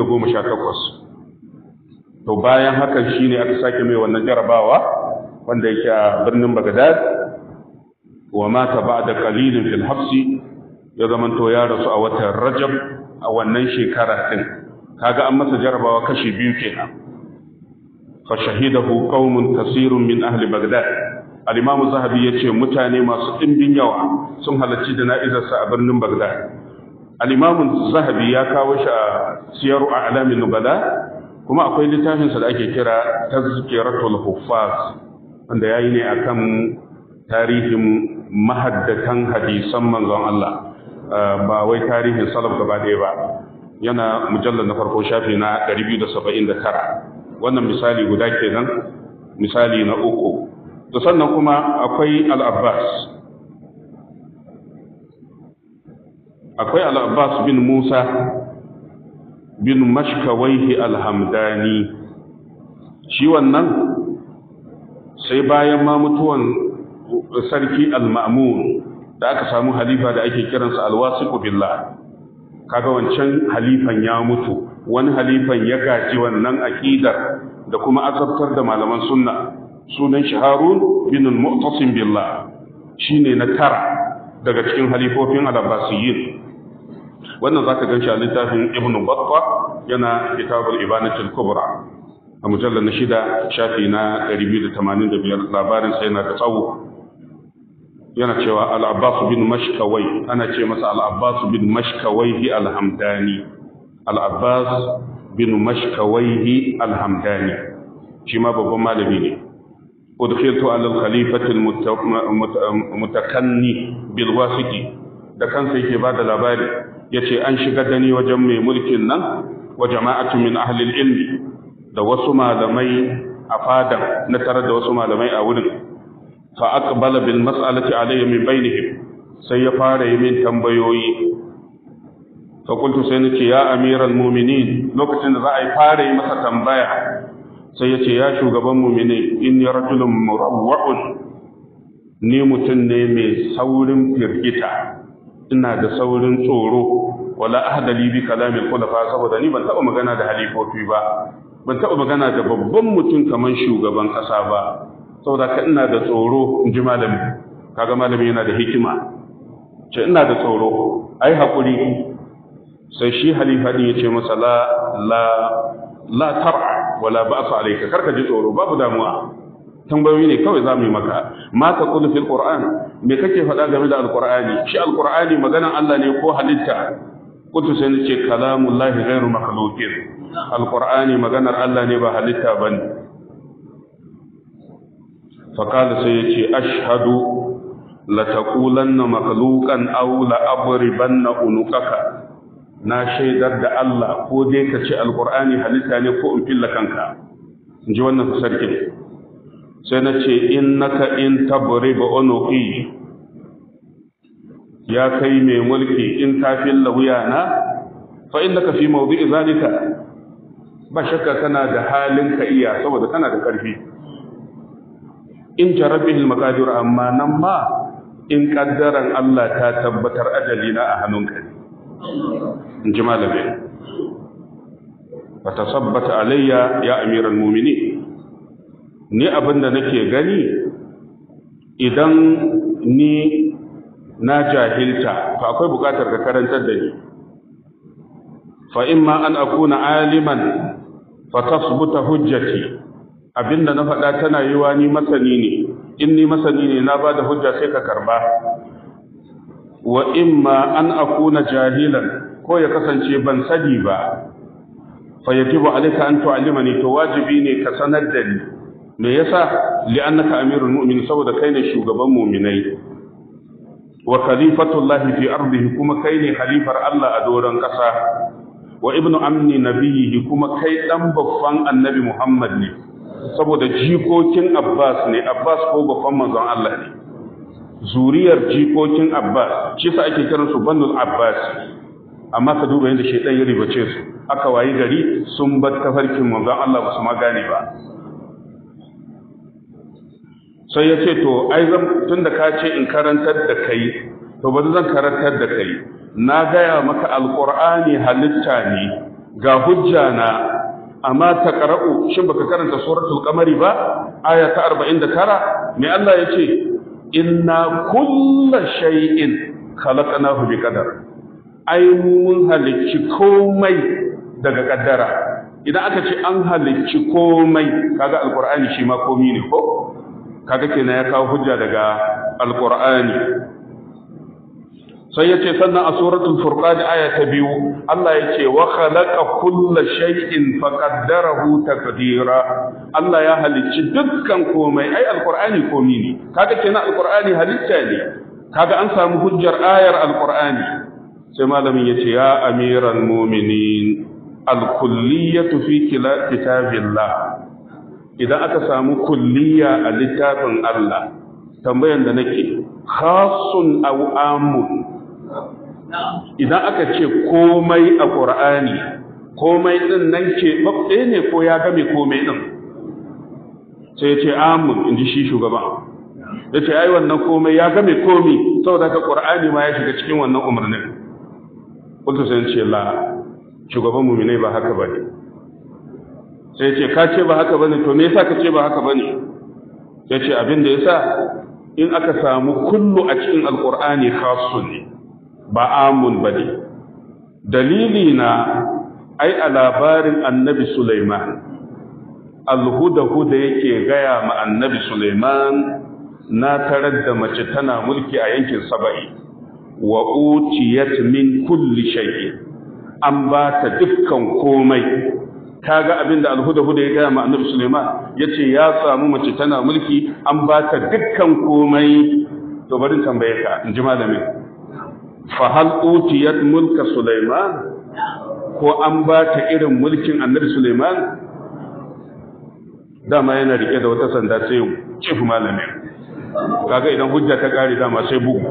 218 to bayan haka shine aka sake mai wannan jarabawa wanda yake a birnin Baghdad wa mata ba'da qalilin fil habsi ya zamanto ya rasu a watan Rajab a wannan shekara din kaga an masa jarabawa kashi biyu kenan fa shahidahu qaumun kasirun min ahli baghdad al-imam zahabi yace mutane masu dimbin yawa sun halarci jana'izarsa a birnin baghdad al-imam zahabi ya kawo shi a siyaru a'lamin nubala kuma akwai littafinsa da ake kira tazkiratul huffaz wanda yayi ne akan tarihin mahaddatan hadisan manzon Allah ba wai tarihin salaf gaba ɗaya ba yana mujallar na farko shafi na 279 wannan misali guda kenan misali na uku to sannan kuma akwai al-Abbas akwai al-Abbas bin Musa bin mashkawaihi alhamdani shi wannan sai bayan ma mutuwan sarki al-ma'mun da aka samu halifa da ake kiransa al-wasiqu billah kaga wancan halifan ya mutu wani halifan ya gaji wannan aqidar da kuma azabtar da malaman sunna sunan shi Harun bin al-Mu'tasim billah shine na tara daga cikin halifofin al-Abbasiyyin wannan zaka ganshi a littafin Ibn Battah yana kitabul Ibanatul Kubra a mujallar na shida shafi na 285 labarin sai na da tsawo yana cewa al-Abbas bin Mashkawai ana ce masa al-Abbas bin Mashkawaihi al-Hamdani al-Abbas bin Mashkawaihi al-Hamdani shi ma babban malami ne udkhiltu ala al-khalifati al-mutakanni bil wasiqi da kansa yake bada labari yace an shiga da ni wajen mai mulkin nan wa jama'atu min ahli al-ilmi da wasu malamai a fadan na tare da wasu malamai a wurin fa aqbala bil mas'alati alayya min bainihim sai ya fara yi min tambayoyi fa qultu sai nace ya amiral mu'minin lokacin da za a yi fara yi masa tambaya sai ya ce ya shugaban mu'mini inni rajulun murawwa'un ni mutum ne mai saurin firgita ina da saurin tsoro wala ahdali bi kalamil khulafa saboda ni ban taba magana da halifofi ba ban taba magana da babban mutum kaman shugaban kasa ba saboda ka ina da tsoro in ji malami kaga malami yana da hikima ce ina da tsoro ai hakuri sai shi halifa din yace masa la la la tar'a wala ba'sa alayka karka ji tsoro babu damuwa tambayoyi ne kawai zamu yi maka ma ta qulu fil qur'an me kake faɗa game da alqur'ani shi alqur'ani maganan Allah ne ko halitta kuntu sai nace kalamullahi ghairu makhluqin alqur'ani maganar Allah ne ba halitta bane فقال سيتي أشهد لتقولن مخلوقا أو لأضربن عنقك na shaidar da Allah ko dai ka ce alqur'ani halitta ne ko in filla kanka in ji wannan sarkin sai na ce innaka in tabrib unuqi ya kai mai mulki in ka filla wuyana fa innaka fi mawdi'i zalika ba shakka kana da halin ka iya saboda kana da karfi in jarabihil maqadir amma nan ma in kaddaran Allah ta tabbatar ajalina a hannunka ne in ji malami fa tasabbata alayya ya amiral mu'minin ni abinda nake gani idan ni na jahilta fa akwai bukatar ka karantar da ni fa imma an akuna aliman fa tasbuta hujjati abinda na faɗa tana yiwa ni masani ne in ni masani ne na ba da hujja sai ka karba wa imma an akuna jahilan ko ya kasance ban sani ba fa yajibu alayka an tu'allimani to wajibi ne ka sanar da ni me yasa li'annaka amirul mu'minin saboda kai ne shugaban mu'minai wa khalifatullahi fi ardihi kuma kai ne khalifar Allah a doron kasa wa ibnu amni nabiyhi kuma kai dan babban annabi Muhammad ne saboda jikokin Abbas ne Abbas ko babban manzon Allah ne zuriyar jikokin Abbas shi sa ake kiran su banul Abbas amma ka duba yadda shaitan ya ribace su aka wayi gari sun bar tafarkin manzon Allah ba su ma gane ba sai ya ce to ai zan tunda ka ce in karantar da kai to ba zan karantar da kai na gaya maka alqur'ani halitta ne ga hujja na amma ta qara'u shin baka karanta suratul qamari ba aya ta 49 me Allah yace inna kulla shay'in khalaqnahu bi qadar ai mun halicci komai daga kaddara idan aka ce an halicci komai kaga alqur'ani shi ma komai ne ko kaga kenan ya kawo hujja daga alqur'ani sai yace sannan a suratul furqan aya ta biyu Allah yace wa khalaqa kulla shay'in faqaddarahu taqdira Allah ya halicci dukkan komai ai alqur'ani komai ne kaga kenan alqur'ani halitta ne kaga an samu hujjar ayar alqur'ani sai malamin yace ya amiral mu'minin alkulliyatu fi kitabillah idan aka samu kulliya a littafin Allah tambayan da nake khasun aw amun idan aka ce komai a qur'ani komai din nan ke babbe ne ko ya game komai din sai ya ce amun inji shi shugaban ya ce ai wannan komai ya game komai saboda ka qur'ani ma ya shiga cikin wannan umarnin kuntu sai ce la shugaban muminai ba haka bane sai ce ka ce ba haka bane to me yasa ka ce ba haka bane sai ce abin da yasa in aka samu kullu a cikin alqur'ani khassu ne ba amun bane dalili na ai a labarin annabi Sulaiman alhuda-huda yake gaya ma annabi Sulaiman na tarar da mace tana mulki a yankin saba'i wa utiyat min kulli shay'in an ba ta dukkan komai kaga abin da alhuda-huda ya gaya ma annabi Suleiman ya ce ya samu mace tana mulki an ba ta dukkan komai to bari tambaye ka in ji malamin fa hal utiyat mulka Suleiman ko an ba ta irin mulkin annabi Suleiman dama yana rike da wata sanda sai cifu malamin kaga idan hujja ta kare dama sai bugu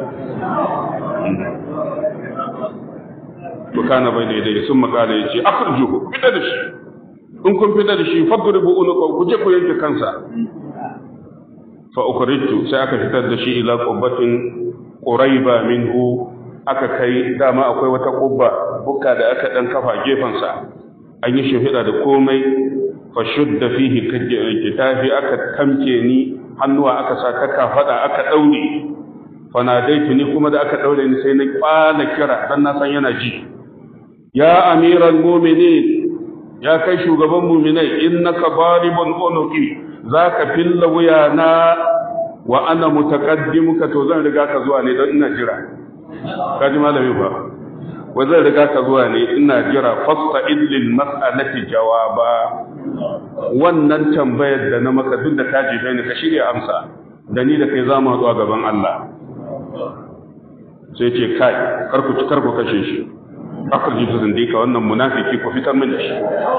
kana bai daidai sun makala ya ce akhrijuhu fita da shi in kun fita da shi fadribu unuqa ku je ku yanke kansa fa ukhrijtu sai aka fitar da shi ila qubbatin quraiba minhu aka kai dama akwai wata qubba bukka da aka dan kafa gefen sa an yi shahida da komai fa shudda fihi kitafi aka tamke ni hannuwa aka sa ka kafada aka daure fa nadaitu ni kuma da aka daure ni sai na kwana kira dan na san yana ji ya amiral muminin ya kai shugaban muminai innaka baribun unuqi zaka filla wuyana wa ana mutaqaddimuka to zan riga ka zuwa ne don ina jira kaji malami ba wa zan riga ka zuwa ne ina jira fasta lil mas'alati jawaba wannan tambayar da na maka duk da kaji bai ka shirya amsa da ni da kai za mu haɗu a gaban Allah sai ce kai karku karku kashe shi akhrijin zindika wannan munafiki ku fitar min da shi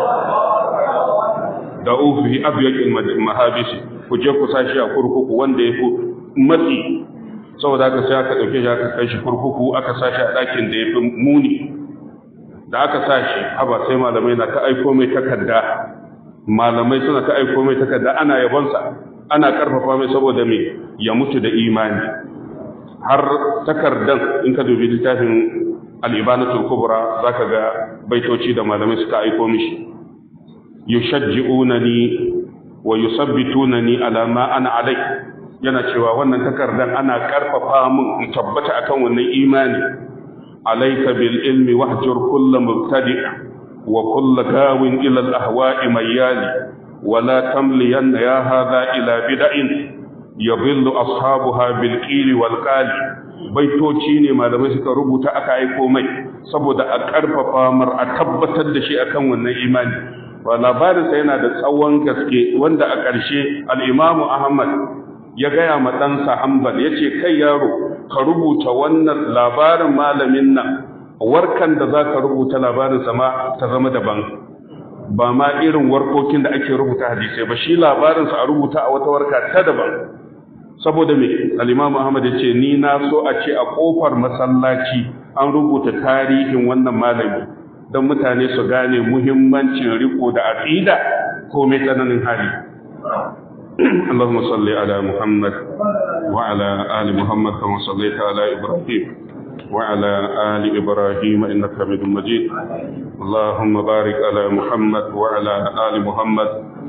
da ufi abyaqil mahabisi ku je ku sashi a kurkuku wanda yafi matsi saboda haka sai aka dauke shi aka kai shi kurkuku aka sashi a dakin da yafi muni da aka sashi haba sai malamai na ta aiko mai takarda malamai suna ta aiko mai takarda ana yabonsa ana karfafa mai saboda me ya mutu da imani har takardan in ka dubi littafin al'ibanatul kubra za ka ga baitoci da malamai suka aiko mishi yushajji'unani wa yusabbitunani ala ma ana alai yana cewa wannan takardar ana karfafa min in tabbata akan wannan imani alayka bil ilmi wahjur kullu mubtadi' wa kullu gawin ila al ahwa'i mayyali wa la tamliyan ya hadha ila bid'in yadhillu ashabuha bil qili wal qali baitoci ne malamai suka rubuta aka aiko mai saboda a karfafa mar a tabbatar da shi akan wannan imani wa labarinsa yana da tsawon gaske wanda a ƙarshe al'imamu ahmad ya gaya ma ɗansa hanbal ya ce kai yaro ka rubuta wannan labarin malamin nan warkan da za ka rubuta labarinsa ma ta zama daban ba ma irin warkokin da ake rubuta hadisai ba shi labarinsa a rubuta a wata warka ta daban saboda me al-imamu ahmad ya ce ni na so a ce a kofar masallaci an rubuta tarihin wannan malami don mutane su gane muhimmancin riko da aqida ko mai tsananin hali اللهم صل على محمد وعلى آل محمد كما صليت على إبراهيم وعلى آل إبراهيم إنك حميد مجيد اللهم بارك على محمد وعلى آل محمد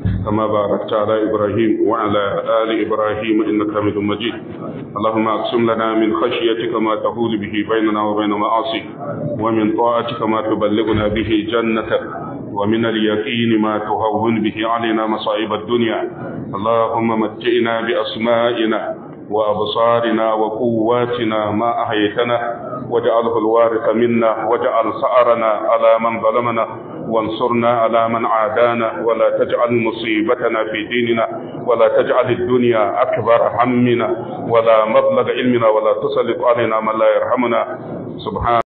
كما باركت على إبراهيم وعلى آل إبراهيم إنك حميد مجيد اللهم أقسم لنا من خشيتك ما تهول به بيننا وبين معاصيك ومن طاعتك ما تبلغنا به جنتك ومن اليقين ما تهون به علينا مصائب الدنيا اللهم متئنا بأسمائنا وأبصارنا وقواتنا ما أحيتنا واجعله الوارث منا واجعل سأرنا على من ظلمنا وانصرنا على من عادانا ولا تجعل مصيبتنا في ديننا ولا تجعل الدنيا أكبر همنا ولا مبلغ علمنا ولا تسلط علينا من لا يرحمنا سبحان